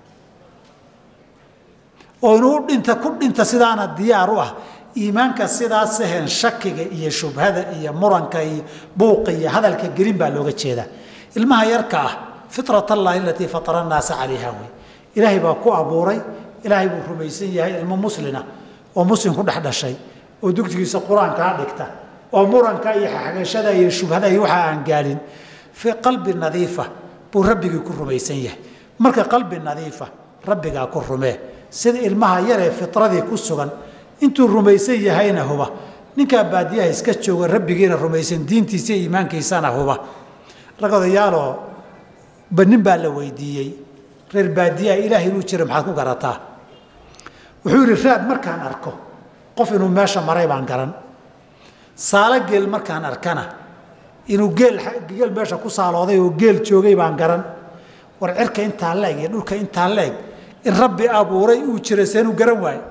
oo inuu dhinta ku dhinta sidaana diyaar u ah iimaanka sidaas ahayn shakiga iyo shubhada iyo muranka iyo buuqa iyo hadalka gelin baa looga jeedaa ilmaha yarka ah fitrat allahi alatii fatara annaasa calayha wey ilaahay baa ku abuuray ilaahay buu rumaysan yahay ilmo muslina oo muslim ku dhex dhashay oo dugtigiisa qur-aankaa dhigta oo muranka iyo xagashada iyo shubhada iyo waxa aan gaadhin fii qalbi nadiifa buu rabbigii ku rumaysan yahay marka qalbi nadiifa rabbigaa ku rumee sida ilmaha yaree fitradii ku sugan intuu rumaysan yahayna huba ninkaa baadiyaha iska jooga rabbigiina rumaysan diintiisa iyo iimaankiisana huba rag odayaaloo banin baa la weydiiyey reer baadiyaha ilaahay inuu jira maxaad ku garataa wuxuu yidhi raad markaan arko qof inuu meesha maray baan garan saalo geel markaan arkana inuu geel geel meesha ku saalooday oo geel joogay baan garan war cirka intaa leeg iyo dhulka intaa leeg in rabbi abuuray uu jira seenuu garan waayo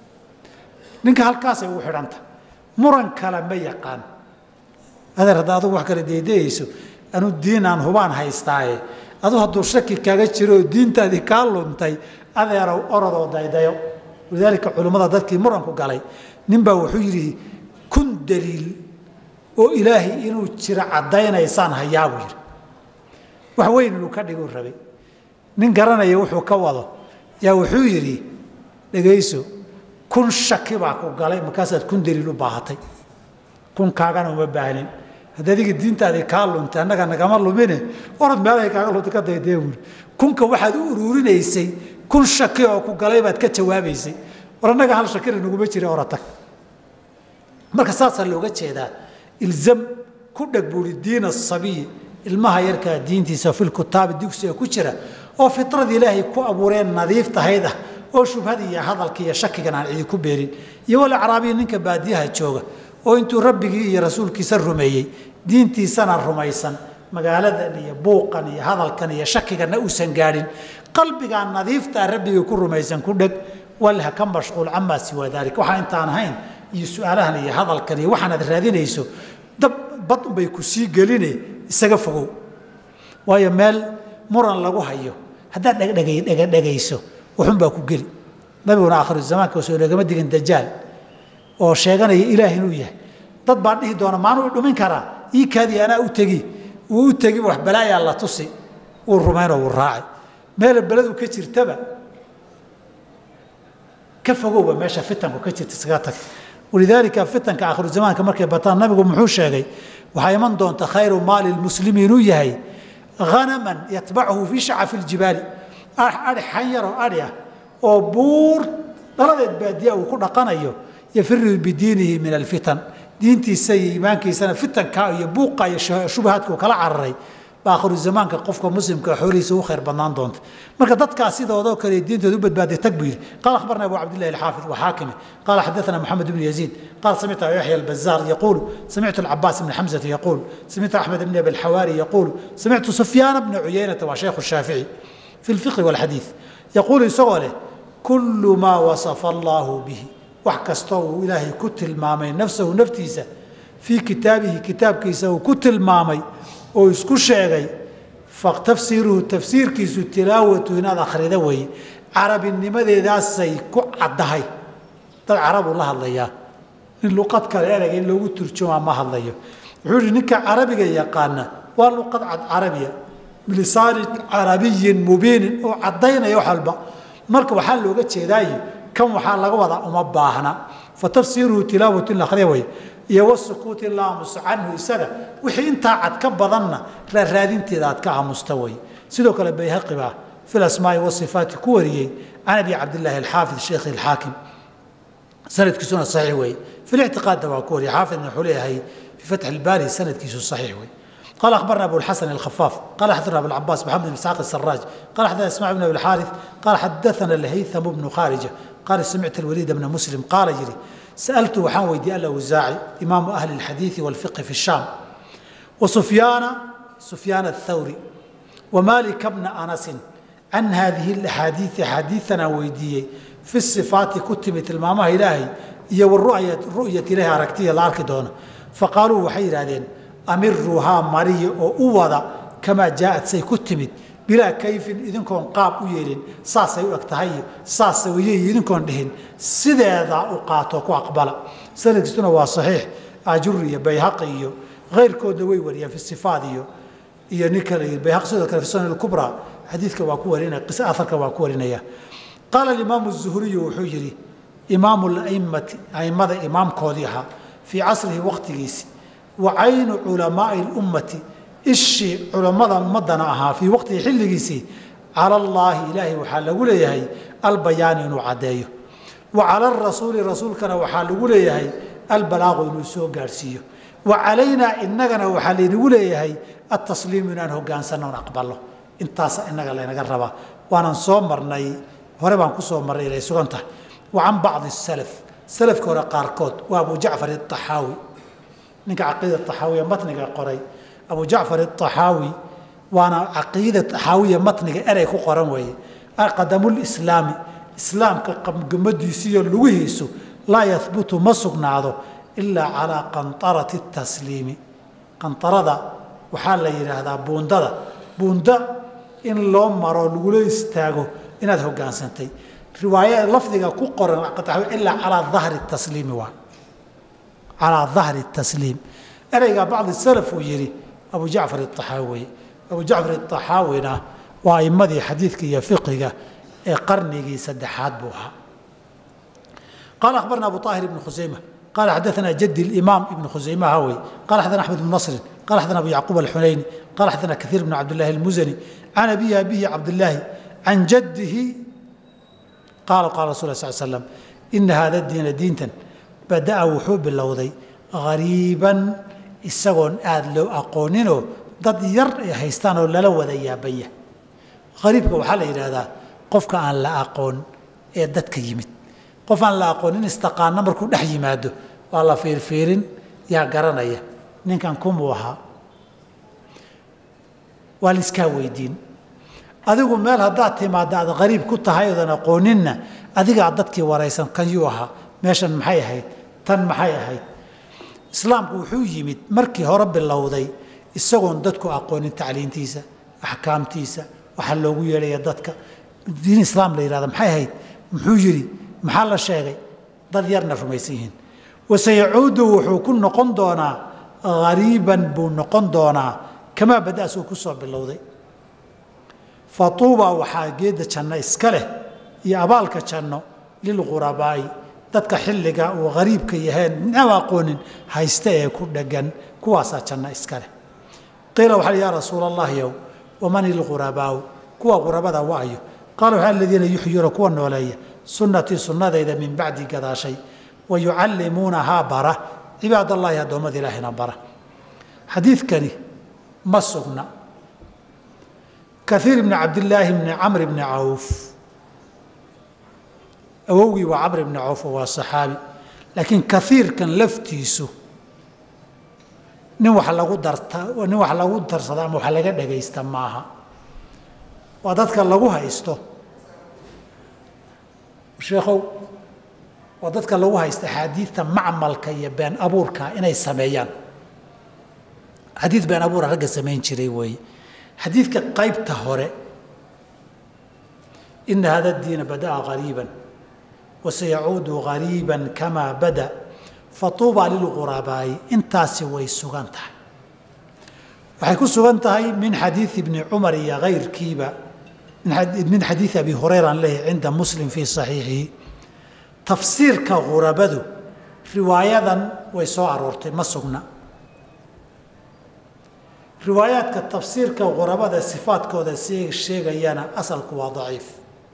ninka halkaasay ugu xidhanta muran kale ma yaqaan adeer hadda adugu wax kale deydayayso anu diin aan hubaan haystaaye adu hadduu shaki kaaga jiro oo diintaadii kaa luntay adeerow orodoo daydayo walidaalika culimmada dadkii muranku galay ninbaa wuxuu yidhi kun daliil oo ilaahay inuu jiro caddaynaysaan hayaa buu yidhi wax weyn inuu ka dhiguu rabay nin garanaya wuxuu ka wado yaa wuxuu yidhi dhegayso kun shaki baa ku galay markaasaad kun daliil u baahatay kun kaagana uma baahnin hadda adiga diintaadii kaa luntay annaga nagama lumine orod meelahay kaaga luntay ka daydee buuri kunka waxaad u uruurinaysay kun shaki oo ku galay baad ka jawaabaysay war annaga hal shakina naguma jira oratag marka saasaa looga jeedaa ilzam ku dheg buuri diin asabiyi ilmaha yarkaa diintiisa filkutaabi dugsiga ku jira oo fitrada ilaahay ku abuureen nadiif tahayd ah oo shubhada iyo hadalka iyo shakigan aan cidi ku beerin iyo walacraabiya ninka baadiyaha jooga oo intuu rabbigii iyo rasuulkiisa rumeeyey diintiisana rumaysan magaaladan iyo buuqan iyo hadalkan iyo shakiganna uusan gaadhin qalbigaa nadiiftaa rabbigii ku rumaysan ku dheg walha ka mashquul camaa siwaa daalik waxaa intaan ahayn iyo su-aalahan iyo hadalkan iyo waxaanaad raadinayso dab bad unbay ku sii geline isaga fogow waayo meel muran lagu hayo haddaad dhegdhegay dhegadhegayso waxunbaa ku geli nabiguna aakhiru zamaanka soo lagama digin dajaal oo sheeganaya ilaah inuu yahay dad baa dhihi doona maanuu dhumin karaa ii kaadii anaa u tegi wuu u tegi wax balaayaa la tusi wuu rumaynoo wuu raacay meel beledu ka jirtaba ka fogowba meesha fitanku ka jirta isaga tag walidaalika fitanka aakhiru zamaanka markay bataan nabigu muxuu sheegay waxaa iman doonta khayru maali lmuslimi inuu yahay hanaman yatbachu fii shacafi ljibaali ai xan yaroo adhi ah oo buur dhaladeed baadiya uu ku dhaqanayo yafiru bidiinihi min alfitan diintiisa iyo iimaankiisana fitanka iyo buuqa iyo shubahaadka uu kala cararay ba akhiru zamaanka qofka muslimka xoolihiisa u khayr badnaan doonta marka dadkaas sidoodoo kale diintooda u badbaaday tag buu yidhi qaala akhbarna abu cabdillahi alxaafid waxaakimi qaala xadathana moxamed ibnu yaziid qaala samictu abu yaxya albazaar yaquulu samictu alcabaas ibn xamzata yaquul samictu axmed ibn abi alxawaari yaquulu samictu sufyaana bna cuyaynata waa shaykhu shaafici fi lfiqhi walxadiid yaquulu isagoo leh kullu maa wasafa allaahu bihi wax kastoo uu ilaahay ku tilmaamay nafsahu naftiisa fii kitaabihi kitaabkiisa uu ku tilmaamay oo isku sheegay fatafsiiruhu tafsiirkiisu tilaawatu inaad akhrida weeye carabinimadeedaasay ku caddahay dad carabuu la hadlayaa nin luqad kale ereyga in loogu turjumaa ma hadlayo wuxuu yihi ninka carabiga yaqaana waa luqad cad carabiya bilisaani carabiyin mubiinin oo caddaynaya wax walba marka waxaa looga jeedaaye kan waxaa laga wadaa uma baahna fatafsiiruhu tilaawatu in la akhriya weeye iyo wasukuuti la aamuso canhu isaga wixii intaa cad ka badanna raaraadinteeda aad ka aamusta wey sidoo kale bayhaqi baa fi lasmaai wasifaati ku wariyey can abi cabdillaahi alxaafid sheekhi alxaakim sanadkiisuna saxiix weeye fi lictiqaadna waa ku wariyey xaafidna wuxuu leeyahay fi fatxi ilbaari sanadkiisu saxiix wey قال أخبرنا أبو الحسن الخفاف قال حدثنا أبو العباس محمد بن إسحاق السراج قال حدثنا إسماعيل بن أبي الحارث قال حدثنا الهيثم بن خارجة قال سمعت الوليد بن مسلم قال جري سألت وحان ويدي الأوزاعي إمام أهل الحديث والفقه في الشام وسفيان سفيان الثوري ومالك بن أنس عن هذه الأحاديث حديثنا ويدي في الصفات كتبت المامة إلهي هي والرؤية الرؤية إليها ركتية العرك دون فقالوا وحير هذين amiruhaa mariya oo u wada kamaa jaaad say ku timid bilaa kayfin idinkoon qaab u yeelin saasay u eg tahay saasa weye idinkoon dhihin sideeda u qaato ku aqbala sanadkiisuna waa saxiix ajuri iyo bayhaqi iyo keyrkoodna way wariyaan fi sifaad iyo iyo nin kale bayhaqi sidoo kale fi sunan kubra xadiidka waa ku warinaya qisa afarka waa ku warinaya qaala alimaamu zuhriyu wuxuu yidhi imaamu laimati aimada imaamkoodii ahaa fii casrihi waqtigiisi wacaynu culamaai lummati ishii culammada ummadana ahaa fii waqtihi xilligiisii cala allaahi ilaahay waxaa lagu leeyahay albayaani inuu caddeeyo wa cala arasuuli rasuulkana waxaa lagu leeyahay albalaaqu inuu soo gaadhsiiyo wa calaynaa innagana waxaa laynagu leeyahay altasliimu inaan hogaansanno on aqballo intaasa innaga laynaga rabaa waanan soo marnay hore baan ku soo marnay inay sugan tahay wa can bacdi salaf salafka hore qaarkood waa abu jacfar aaxaawi ninka caqiida axaawiya matniga qoray abu jacfar aaxaawi waana caqiida axaawiya matniga erey ku qoran weeye qadamulislaami islaamka qamgamadiisiiyo lugihiisu laa yahbutu ma sugnaado ilaa calaa qantarati tasliimi qantarada waxaa la yidhaahdaa buundada buunda in loo maro lagula istaago inaad hogaansantay riwaaya lafdiga ku qoran ilaa calaa dahri tasliimi waa calaa dahri tasliim ereygaa bacdi salaf uu yidhi abu jacfar aaxaawi abu jacfar aaxaawina waa aimadii xadiidka iyo fiqiga ee qarnigii saddexaad buu ahaa qaala akhbarna abu aahir ibn khusayma qaala xadaana jadi imaam ibn khusayma hawey qala xadana axmed bn nasrin qala xadana abu yacquub alxunayni qala xadana kaiir bn cabdillahi almuzani can abihi abihi cabdillaahi can jaddihi qaala qala rasul sal slam ina hada diina diintan bada'a wuxuu bilowday hariiban isagoon aada loo aqooninoo dad yar ay haystaan oo lala wada yaabanya hariibka waxaa la yidhaahdaa qofka aan la aqoon ee dadka yimid qof aan la aqoonin istaqaana markuu dhex yimaado waa la fiirfiirin yaa garanaya ninkan kumuu ahaa waa laiskaa weydiin adigu meel haddaad timaadda aad hariib ku tahay oodan aqooninna adigaa dadkii waraysan kan yuu ahaa meeshan maxay ahayd tan maxay ahayd islaamku wuxuu yimid markii hore bilowday isagoon dadku aqoonin tacliintiisa axkaamtiisa waxaa loogu yeedhaya dadka diin islaam la yihahda maxay ahayd muxuu yidhi maxaa la sheegay dad yarna rumaysan yihiin waseyacuudu wuxuu ku noqon doonaa hariiban buu noqon doonaa kamaa badaasuu ku soo bilowday fatuuba waxaa geedda janno iska leh iyo abaalka janno lilghurabaa'i dadka xilliga uu hariibka yaheen midnaba aqoonin haysta ee ku dheggan kuwaasaa janno iska leh qiila waxaa yaa rasuula allahiyow waman ilghurabaau kuwa ghurabada waayo qaala waxaa aladiina yuxyuuna kuwa nooleeya sunnatii sunnadayda min bacdi gadaashay wa yucallimuunahaa bara cibaadallaahi addoommada ilaahina bara xadiidkani ma sugna kaiir bni cabdillaahi bni camr bni cawf awowgii waa camr bni cawf oo waa saxaabi laakiin kaiirkan laftiisu nin wax lagu darta nin wax lagu darsada ama wax laga dhagaysta maaha waa dadka lagu haysto sheekhow waa dadka lagu haysta axaadiidta macmalka iyo been abuurka inay sameeyaan xadiid been abuura ragga samayn jiray weeye xadiidka qaybta hore ina hada diina bada'a hariiban wasayacuudu hariiban kamaa bada fatuuba lilghurabaa'i intaasi way sugan tahay waxay ku sugan tahay min xadiidi bni cumar iyo kayrkiiba min xadiidi abi hurayra an leeyahy cinda muslim fii saxiixihi tafsiirka ghurabadu riwaayadan way soo aroortay ma sugna riwaayaadka tafsiirka ghurabada sifaadkooda sheegayana asalku waa daciif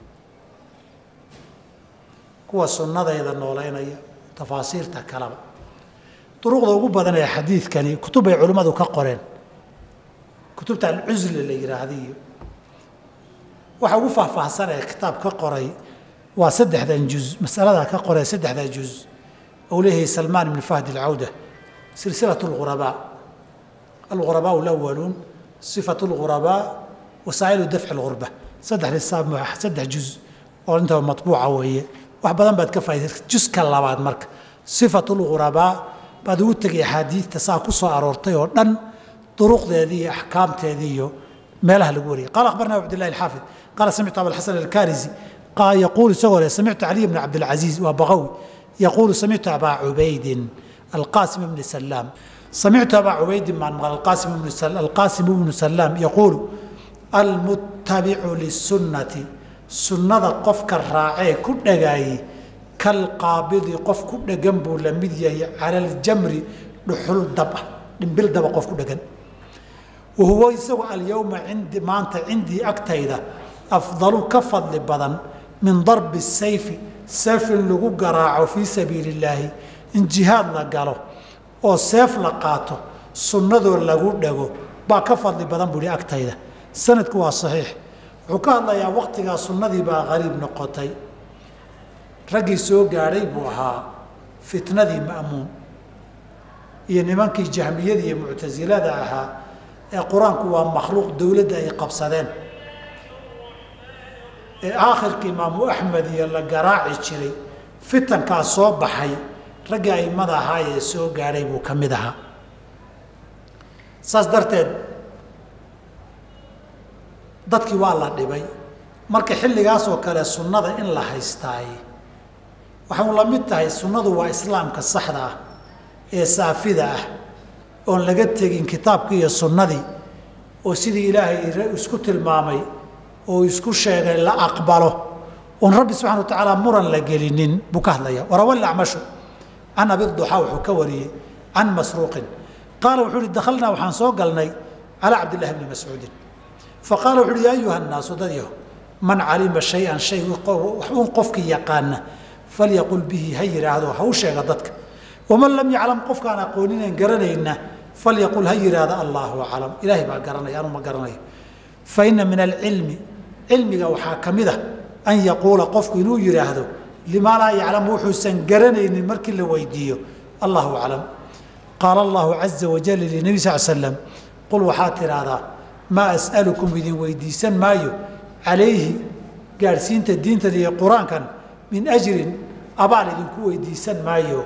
kuwa sunnadayda nooleynaya tafaasiirta kaleba duruqda ugu badan ee xadiidkani kutub bay culimmadu ka qoreen kutubta alcusli la yidhaahda iyo waxa ugu faahfaahsan ee kitaab ka qoray waa saddexdan juz masaladaa ka qoree saddexda juz ou leeyahay salmaan ibni fahd alcawda silsilat lghurabaa alghurabaa alawaluun sifat lghurabaa wasaa'ilu dafci lghurba saddex saddex juz oo intaba matbuuca weeye wax badan baad ka faaiday juska labaad marka sifat lghurabaa baad ugu tegay axaadiidta saa ku soo aroortay oo dhan duruqdeedii iyo axkaamteedii iyo meelaha lagu wariyay qala akhbarna cabdillahi alxaafid qaala samictu abalxasan alkarisi yaquulu isagoo leh samictu caliy bna cabdilcaziiz waa baqawi yaquulu samictu abaa cubaydin alqaasim bni salaam samictu abaa cubaydin maan maqal alqaasim bnu salaam yaquulu almuttabicu lisunnati sunnada qofka raacee ku dhagaayey kalqaabidi qof ku dhegan buu la mid yahay cala aljamri dhuxul dab ah dhimbil daba qof ku dhegan wahuwa isagu alyowma indi maanta cindii agtayda afdalu ka fadli badan min darbi sayfi seef in lagu garaaco fii sabiili illaahi in jihaad la galo oo seef la qaato sunnadoo lagu dhago baa ka fadli badan buuhi agtayda sanadku waa saxiix wuxuu ka hadlayaa waktigaa sunnadii baa qariib noqotay raggii soo gaadhay buu ahaa fitnadii ma'muun iyo nimankii jahmiyada iyo muctasilada ahaa ee qur-aanku waa makhluuq dowladda ay qabsadeen ee aakhirka imaamu axmed iyo la garaaci jiray fitankaa soo baxay raggii aimada ahaa ee soo gaadhay buu ka mid ahaa saas darteed dadkii waa la dhibay marka xilligaasoo kale sunnada in la haystaay waxay la mid tahay sunnadu waa islaamka saxda ah ee saafida ah oon laga tegin kitaabkii iyo sunnadii oo sidii ilaahay isku tilmaamay oo isku sheegay la aqbalo oon rabbi subxana wa tacaala muran la gelinin buu ka hadlaya warawal acmashu can abiduxaa wuxuu ka wariyey can masruuqin qaala wuxuu uhi dakhalnaa waxaan soo galnay calaa cabdillahi bni mascuudin faqaala wuxu uhi yaa ayuha nnaasu dadyaho man calima shay-an shay un qofkii yaqaana falyaqul bihi ha yidhaahdo ha u sheega dadka waman lam yaclam qofkaan aqooninayn garanayna falyaqul ha yidhaahdo allaahu aclam ilaahay baa garanaya anu ma garanayo fa ina min alcilmi cilmiga waxaa ka mid a an yaquula qofku inuu yidhaahdo limaa laa yaclamu wuxuusan garanaynin markii la weydiiyo allahu aclam qaala allahu caza wajal linebi sal slam qul waxaad tidhaahdaa maa as'alukum idin weydiisan maayo calayhi gaadhsiinta diintan iyo qur-aankan min ajrin abaal idinku weydiisan maayo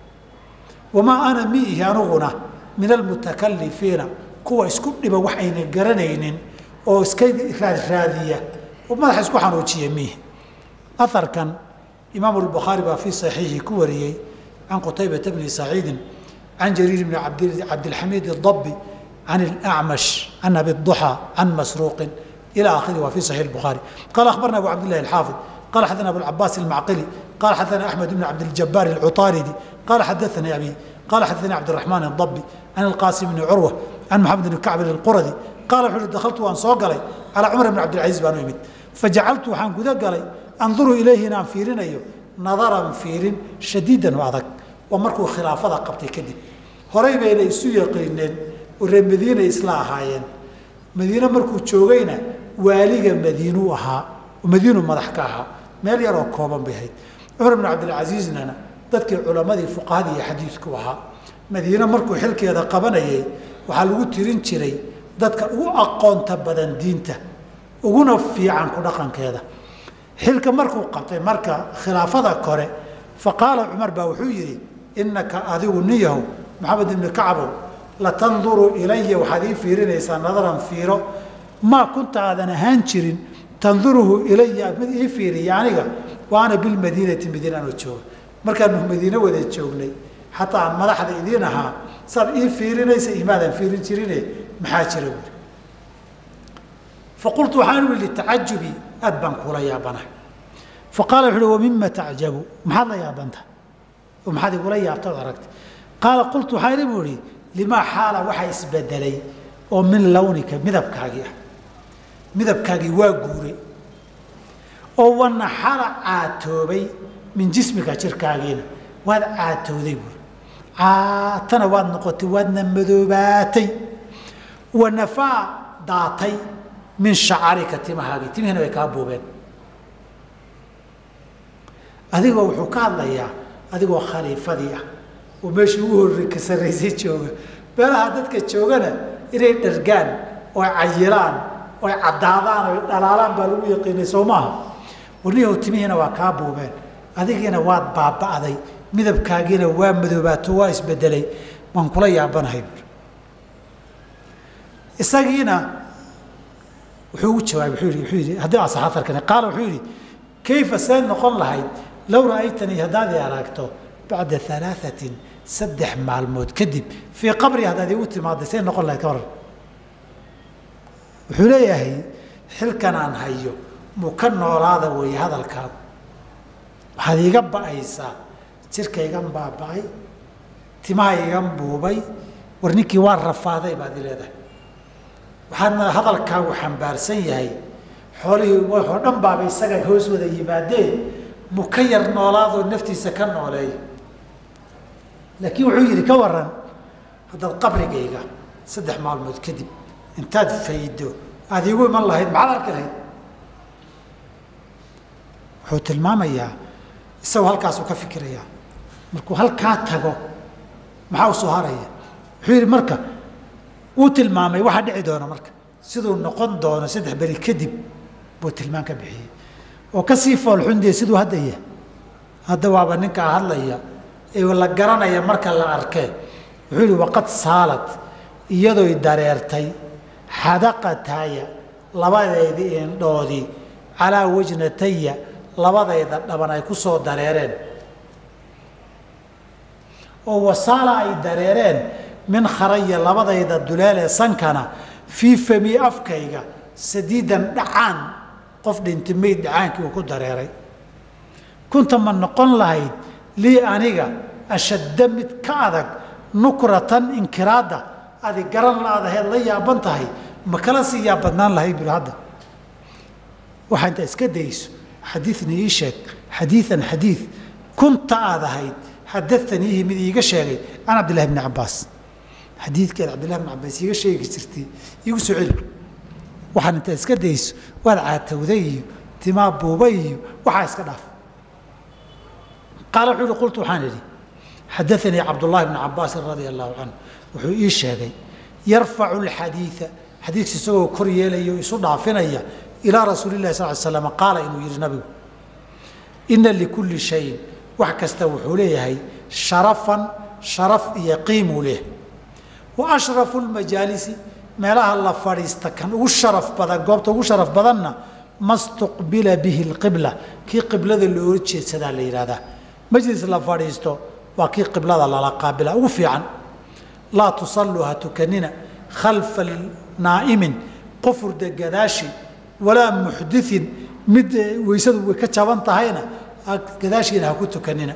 wamaa ana miihi anuguna min almutakalifiina kuwa isku dhiba wax ayna garanaynin oo iska raadraadiya oo madaxa isku xanuujiya miihi aharkan imaamu lbukhaari baa fii saxiixi ku wariyey can qutaybata bni saciidin can jariir bni cabdilxamiid اdabi can اlacmash can abi duxى can masruuqin ilى akhiri waa fi saxiix اbukhaari qala akhbarna abu cabdillahi alxaafid qala xadana abucabaas almacqili qala xadana axmed bn cabdiljabaar alcuطaaridi qala xadaanii abi qala xadaanii cabdiraxmaan اdabi can ilqaasim bni curwa can maxamed bni kacbin اlquradi qala wuxu uhi dahaltu waan soo galay calaa cumar bn cabdilcaziiz baan u imid fajacaltu waxaan guda galay anduru ilayhi inaan fiirinayo nadaran fiirin shadiidan oo adag waa markuu khilaafada qabtay kadib horay bayna isu yaqiineen oo reer madiina isla ahaayeen madiine markuu joogayna waaliga madiinuu ahaa oo madiinu madax ka ahaa meel yaroo kooban bay ahayd cumar bn cabdilcasiiznana dadkii culammadii fuqahadii iyo xadiidku ahaa madiine markuu xilkeeda qabanayay waxaa lagu tirin jiray dadka ugu aqoonta badan diinta uguna fiican ku dhaqankeeda xilka markuu qabtay marka khilaafada kore fa qaala cumar baa wuxuu yidhi innaka adigu niyahow maxamed ibni kacbow latanduru ilaya waxaad ii fiirinaysaa nadaran fiiro maa kunta aadan ahaan jirin tanduruhu ilaya mid ii fiiriya aniga wa ana bilmadiinati madiina anoo jooga markaanu madiine wada joognay xataa aan madaxda idiin ahaa saad ii fiirinaysa imaadan fiirin jirine maxaa jira buuri faqultu waxaan ui litacajubi aad baan kula yaabana fa qaala wuxu uhi wamima tacjabu maxaad la yaabanta oo maxaad igula yaabta od aragta qaala qultu waxaan idhi buu ihi limaa xaala waxaa isbedelay oo min lawnika midabkaagii ah midabkaagii waa guuray oo wanaxala caatoobay min jismika jirkaagiina waad caatooday buuri caatana waad noqotay waadna madoobaatay wanafaa daatay min shacarika timahaagii timihiina way kaa buubeen adigoo wuxuu ka hadlayaa adigoo khaliifadii ah oo meeshii ugu horre ka sarraysay jooga meelaha dadka joogana inay dhargaan oy cayilaan oy caddaadaan oy dhalaalaan baa lagu yaqiinay soo maaha warniyahow timihiina waa kaa buubeen adigiina waad baaba'day midabkaagiina waa madoobaato waa isbedelay waan kula yaabanahay buuri isagiina wuxuu ugu jawaabay wuxuu yidhi wuxuu yidhi haddii asax atarkani qaala wuxuu yidhi kayfa see noqon lahayd low ra'aytanii haddaad i aragto bacda alaaثatin saddex maalmood kadib fii qabri haddaad igu timaadday see noqon lahayd ka waran wuxuu leeyahay xilkan aan hayo muu ka noolaada weeye hadalkaagu waxaad iiga ba'aysaa jirka igan baaba'ay timaha igan buubay war ninkii waa rafaaday baad i leedahay waxaadna hadalkaagu xambaarsan yahay xoolihii waxoo dhan baaba isaga hoos wada yimaadeen mu ka yar noolaadoo naftiisa ka nooleeyo laakiin wuxuu yidhi ka waran haddaad qabrigayga saddex maalmood kadib intaad faydo aada iigu iman lahayd maxaad arki lahayd wuxuu tilmaamayaa isagoo halkaasuu ka fikirayaa markuu halkaa tago maxaa u soo haraya wuxuu yidhi marka wuu tilmaamay waxaa dhici doona marka siduu noqon doono saddex beri kadib buu tilmaan ka bixiyey oo kasii foolxundiya siduu hadda yahay hadda waaba ninkaa hadlaya ee la garanaya marka la arkee wuxuu yidhi waqad saalad iyadoy dareertay xadaqataya labadeedii indhoodii calaa wajnataya labadayda dhaban ay ku soo dareereen oo wasaala ay dareereen min kharaya labadayda duleelee sankana fii fami afkayga sadiidan dhacaan qof dhinti mayd dhacaankii uu ku dareeray kunta ma noqon lahayd lii aniga ashadda mid ka adag nukratan inkiraadda adi garan la-adaheed la yaaban tahay ma kala sii yaabadnaan lahayd buri hadda waxaa intaa iska dayso xadiidna ii sheeg xadiian xadiid kunta aad ahayd xadaaniihi mid iiga sheegay can cabdillahi bni cabaas xadiidkeed cabdillahi bni cabaas iiga sheegi jirtay iigu soo celi waxaan intaa iska dayso waad caatowday iyo timaa buubay iyo waxaa iska dhaaf qaala wuxuu uhi qultu waxaan idhi xadaanii cabdullahi bni cabaasin radia allahu canhu wuxuu ii sheegay yarfacu alxadiida xadiidka isagoo kor yeelaya o isu dhaafinaya ilaa rasuuli lahi sal l slam qaala inuu yidhi nabigu ina likulli shayin wax kasta wuxuu leeyahay sharafan sharaf iyo qiimuu leeyahay wa ashrafu lmajaalisi meelaha la fadhiista kan ugu sharaf badan goobta ugu sharaf badanna ma stuqbila bihi lqibla kii qiblada loola jeedsadaa la yidhahdaa majlis la fadhiisto waa kii qiblada lala qaabila ugu fiican laa tusalluu ha tukanina khalfa naa'imin qofurda gadaashi walaa muxdiin mid weysadu way ka jaban tahayna gadaashiina ha ku tukanina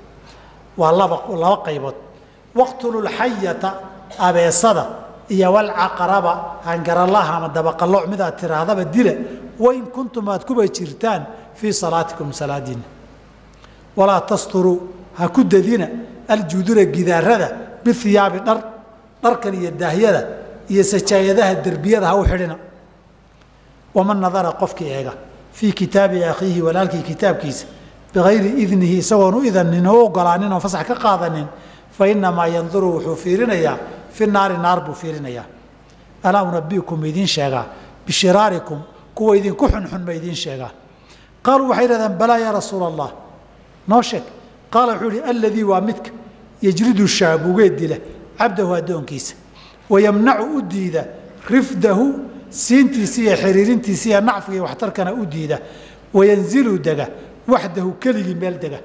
waa laba laba qaybood waqtululxayata abeesada iyo walcaqaraba hangaralaha ama dabaqalooc mid aad tiraahdaba dila wain kuntum aad kuba jirtaan fii salaatikum salaadiina walaa tasturuu ha ku dadina aljudura gidaarada bihiyaabi dhar dharkan iyo daahyada iyo sajaayadaha derbiyada ha u xidhina waman nadara qofkii eega fii kitaabi akhiihi walaalkii kitaabkiisa bikayri idnihi isagoon u idanin oo u ogolaanin oo fasax ka qaadanin fa inamaa yanduru wuxuu fiirinayaa fi naari naar buu fiirinayaa alaa unabiukum ma idiin sheegaa bishiraarikum kuwa idinku xunxun ma idiin sheegaa qaaluu waxay yidhahdeen balaa yaa rasuula allah noo sheeg qaala wuxuu ihi alladii waa midka yejridu shaabugeed dila cabdahu addoonkiisa wayamnacu u diida rifdahu siintiisa iyo xiriirintiisa iyo nacfiga iyo waxtarkana u diida wayanzilu dega waxdahu keligii meel dega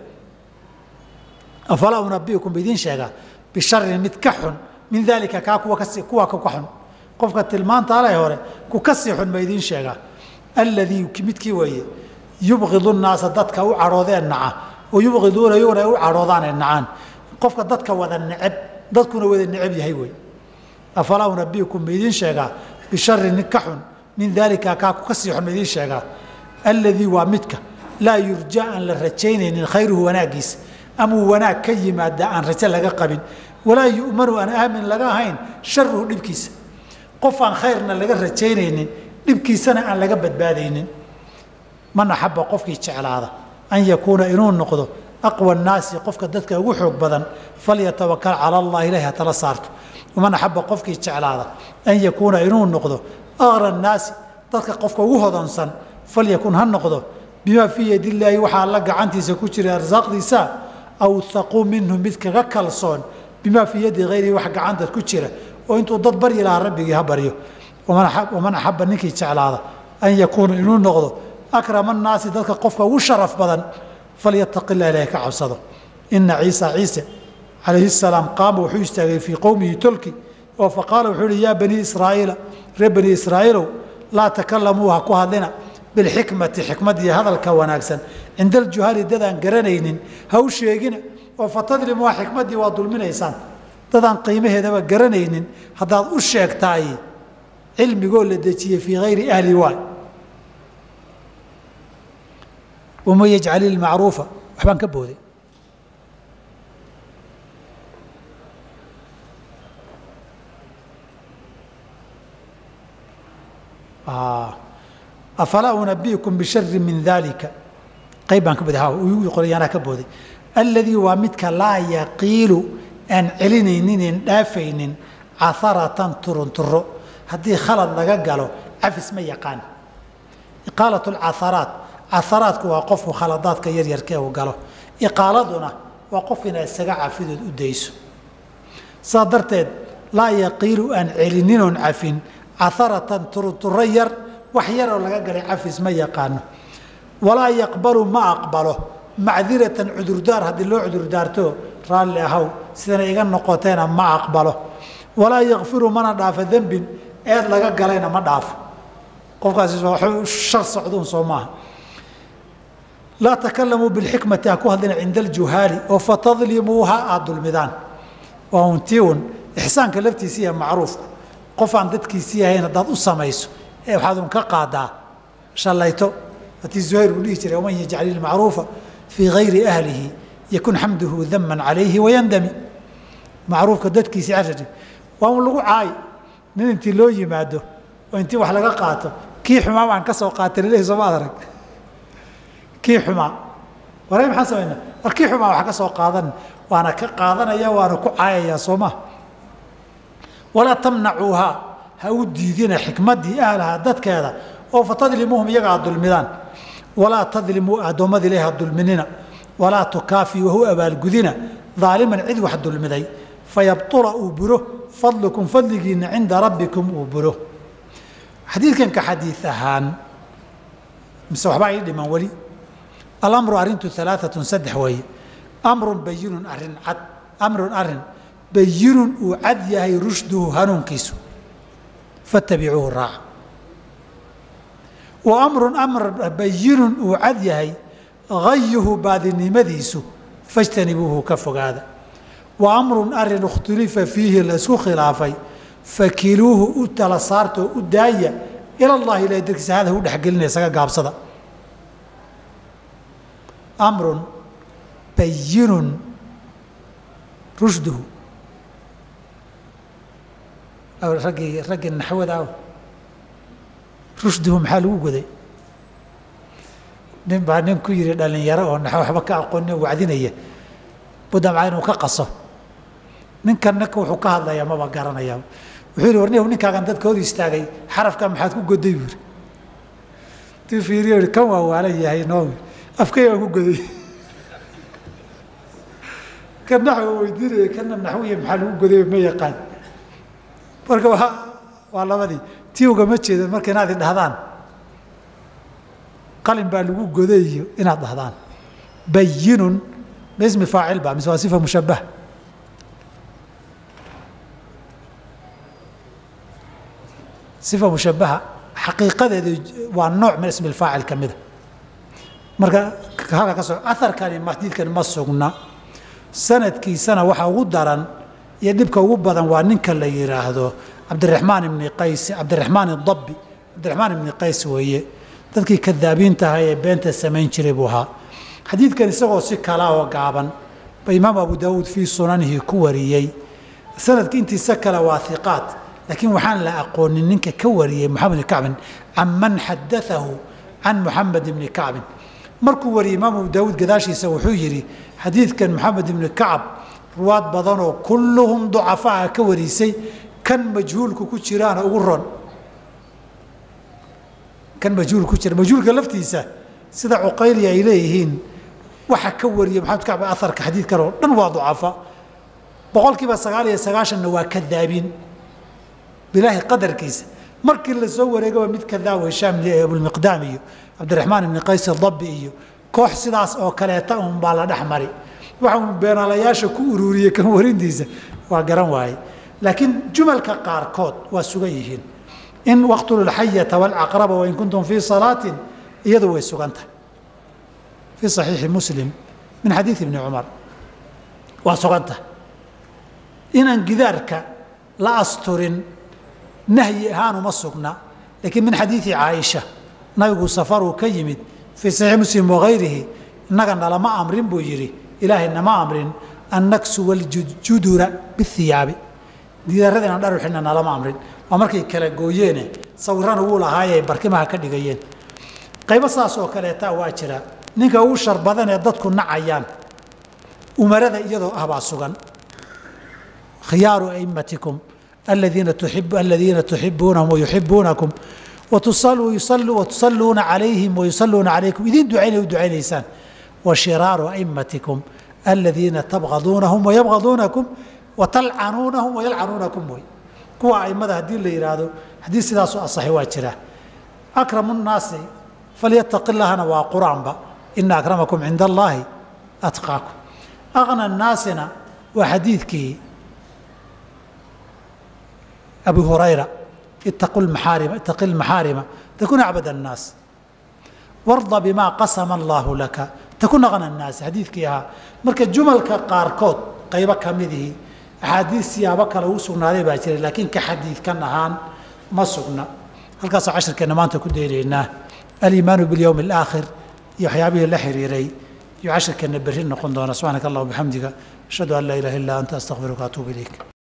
afalaa unabiukum idiin sheegaa bisharin mid ka xun min daalika kaa kuwa kasi kuwa ka xun qofka tilmaanta ale hore ku ka sii xun ma idiin sheegaa alladii midkii weeye yubqidu nnaasa dadka u cadhoodeen naca oo yubqiduuna iyaguna ay u cadhoodaanee nacaan qofka dadka wada neceb dadkuna wada neceb yahay wey afalaa unabiukum ma idiin sheegaa bisharin nin ka xun min daalika kaa ku ka sii xun ma idiin sheegaa alladii waa midka laa yurja aan la rajaynaynin khayruhu wanaaggiisa amuu wanaag ka yimaada aan rajo laga qabin walaa yu'manu aan aamin laga ahayn sharuhu dhibkiisa qof aan khayrna laga rajaynaynin dhibkiisana aan laga badbaadaynin man axaba qofkii jeclaada an yakuuna inuu noqdo aqwa nnaasi qofka dadka ugu xoog badan falyatawakal cala allah ilahi ha tala saarto waman axaba qofkii jeclaada an yakuuna inuu noqdo aqra nnaasi dadka qofka ugu hodonsan falyakun ha noqdo bimaa fii yadi illaahi waxaa alla gacantiisa ku jira arsaaqdiisa awhaquu minhu mid kaga kalsoon bimaa fii yadi hayrihi wax gacanta ku jira oo intuu dad baryi lahaa rabbigii ha baryo waman axaba ninkii jeclaada an yakuuna inuu noqdo akrama annaasi dadka qofka ugu sharaf badan falyataqi illah ilahay ka cabsado ina ciisa ciise calayhi salaam qaama wuxuu istaagay fii qowmihi tolki oo faqaala wuxuu uhi yaa banii israa'iila reer bani israa'iilow laa takalamuu ha ku hadlina bilxikmati xikmad iyo hadalka wanaagsan cinda aljuhali dadaan garanaynin ha u sheegina oo fatadlimuha xikmaddii waa dulminaysaan dadaan qiimaheedaba garanaynin haddaad u sheegtaay cilmigoo la dejiyey fii hayri ahli waay waman yajcali ilmacruufa waxbaan ka booday afalaa unabiikum bishari min daalika qayb baan ka booday qoryaanaa ka booday alladii waa midka laa yaqiilu aan celinaynin dhaafaynin caharatan turunturo haddii khalad laga galo cafis ma yaqaan iqaalat lcaharaat caharaadku waa qofku khaladaadka yaryarkee uu galo iqaaladuna waa qof inaad isaga cafidood u dayso saa darteed laa yaqiilu aan celininoon cafin caharatan turunturo yar wax yaroo laga galay cafis ma yaqaano walaa yaqbalu ma aqbalo macdiratan cudurdaar haddii loo cudurdaarto raalli ahaw sidana iga noqoteena ma aqbalo walaa yakfiru mana dhaafo dembin eed laga galayna ma dhaafo qofkaasi shar socduun soo maaha laa takalamuu bilxikmati ha ku hadlina cinda aljuhaali oo fatadlimuuha aada dulmidaan waa untii un ixsaanka laftiisa iyo macruufku qof aan dadkiisii ahayn haddaad u samayso ee waxaad un ka qaadaa shallayto atii zuhayr uu dhihi jiray waman yajcal ilmacruufa fii gayri ahlihi yakun xamduhu daman calayhi wayandami macruufka dadkiisii carari waa un lagu caayi nin intii loo yimaado oo intii wax laga qaato kii xumaa baan ka soo qaatay lalehi sooma ad arag kii xumaa waray maxaan samaynaa war kii xumaa wax ka soo qaadan waana ka qaadanaya waana ku caayayaa soo ma walaa tamnacuuhaa ha u diidina xikmaddii ahlaha dadkeeda oo fatadlimuuhum iyaga aad dulmidaan walaa tadlimuu addoommada ilahi ha dulminina walaa tukaafiyu wahu abaalgudina daaliman cid wax dulmiday fayabtula uu buro fadlukum fadligiinna cinda rabbikum uu buro xadiidkanka xadiid ahaan mise waxbaa ii dhiman weli alamru arrintu alaaatun saddex weeye amrun bayinun arrin cad amrun arrin bayinun uu cad yahay rushduhu hanuunkiisu fattabicuuhu raaca wa amrun amr bayinun uu cad yahay gayuhu baadinimadiisu fajtanibuuhu ka fogaada wa amrun arin ikhtulifa fiihi laysku khilaafay fakiluuhu u tala saartoo u daaya ila llahi ilahay darkiisa hada u dhexgelinaya isaga gaabsada amrun bayinun rushduhu raggii raggii naxwada aw rushduhu maxaa lagu goday nin baa nin ku yidhi dhalinyaro oo naxwo waxba ka aqooni wacdinaya budamca inuu ka qaso ninkan ninka wuxuu ka hadlayaa maba garanaya wuxuu yidhi warniyow ninkaagan dadka hor istaagay xarafka maxaad ku goday buu yidhi tuu fiiriyo yidhi kan waa waalan yahay noo afkay aan ku goday kan naxwo weydiinaya kana naxwiya maxaa lagu goday ma yaqaan marka waa waa labadii tii ugama jeedo marka inaad idhahdaan qalin baa lagu goday iyo inaad dhahdaan bayinun ma ismi faacil ba mise waa sifa mushabah sifa mushabaha xaqiiqadeedu waa nooc min ismi faacil ka mida marka halka ka soo aharkani xadiidkani ma sugna sanadkiisana waxa ugu daran iyo dhibka ugu badan waa ninka la yidhaahdo cabdiraxmaan ibni qays cabdiraxmaan idabbi cabdiraxmaan ibni qays weeye dadkii kadaabiinta ahaa ee beenta samayn jiray buu ahaa xadiidkan isagoo si kala oo gaaban ba imaam abu daawuud fii sunanihi ku wariyey sanadka intiisa kale waa hiqaat laakiin waxaan la aqoonin ninka ka wariyey moxamed ibni kacbin can man xadaahu can moxamed ibni kacbin markuu wariyey imaam abu daawuud gadaashiisa wuxuu yidhi xadiidkan moxamed ibni kacab ruwaad badanoo kulluhum ducafaa ka warisay kan majhuulku ku jiraana ugu ron kan majhuul ku jira majhuulka laftiisa sida cuqayli ay leeyihiin waxa ka wariya maxamed kacb aharka xadiidkan oo dhan waa ducafa boqol kiiba sagaal iyo sagaashanna waa kadaabiin bilaahi qadarkiisa markii la soo wareegaba mid kadaab hishaam abulmiqdaam iyo cabdiraxmaan ibni qays dabbi iyo koox sidaas oo kaleeta un baa la dhex mari waxa uu beenaalayaasha ku ururiyey kan warintiisa waa garan waaye laakiin jumalka qaarkood waa sugan yihiin in waqtulu lxayata walcaqraba wain kuntum fii salaatin iyadu way sugan tahay fii saxiixi muslim min xadiidi ibni cumar waa sugan tahay inaan gidaarka la asturin nahyi ahaan uma sugna laakiin min xadiidi caaisha nabigu safaruu ka yimid fii saxiixi muslim wagayrihi innaga nalama amrin buu yidhi ilaahay nama amrin an naksuwa aljudura bihiyaabi gidaarada inaan dhar xidhna nalama amrin waa markay kala gooyeene sawirana wuu lahaayay barkimaha ka dhigayeen qaybo saas oo kaleeta waa jira ninka ugu shar badan ee dadku nacayaan umarada iyadoo ah baa sugan khiyaaru aimatikum aladiina tuib aladiina tuxibuunahum wayuxibuunakum watusalluuna calayhim wayusalluuna calaykum idin ducaynay u ducaynaysaan wa shiraaru aimatikum aladiina tabgaduunahum wayabgaduunakum watalcanuunahum wayalcanuunakum wey kuwa aimada haddii la yidhaahdo haddii sidaasu asaxay waa jira akramu nnaasi falyataqi llahna waa qur-aanba ina akramakum cinda allaahi atqaakum aqna nnaasina waa xadiidkii abi hurayra ittaqu lmaxaarima ittaqi lmaxaarima takun acbad annaas warda bimaa qasama allaahu laka takun aqna annaasi xadiidkii ahaa marka jumalka qaarkood qaybo ka midihii axaadiis siyaabo kale uu sugnaaday baa jiray laakiin ka xadiidkan ahaan ma sugna halkaasoo cashirkeenna maanta ku daynaynaa aliimaanu biاlyowmi alaakhir iyo waxyaabihii la xiriiray iyo cashirkeenna berri noqon doona subxaanaka allah bixamdiga ashhadu an laa ilaha illa anta astaqfiruka atuubu ilayk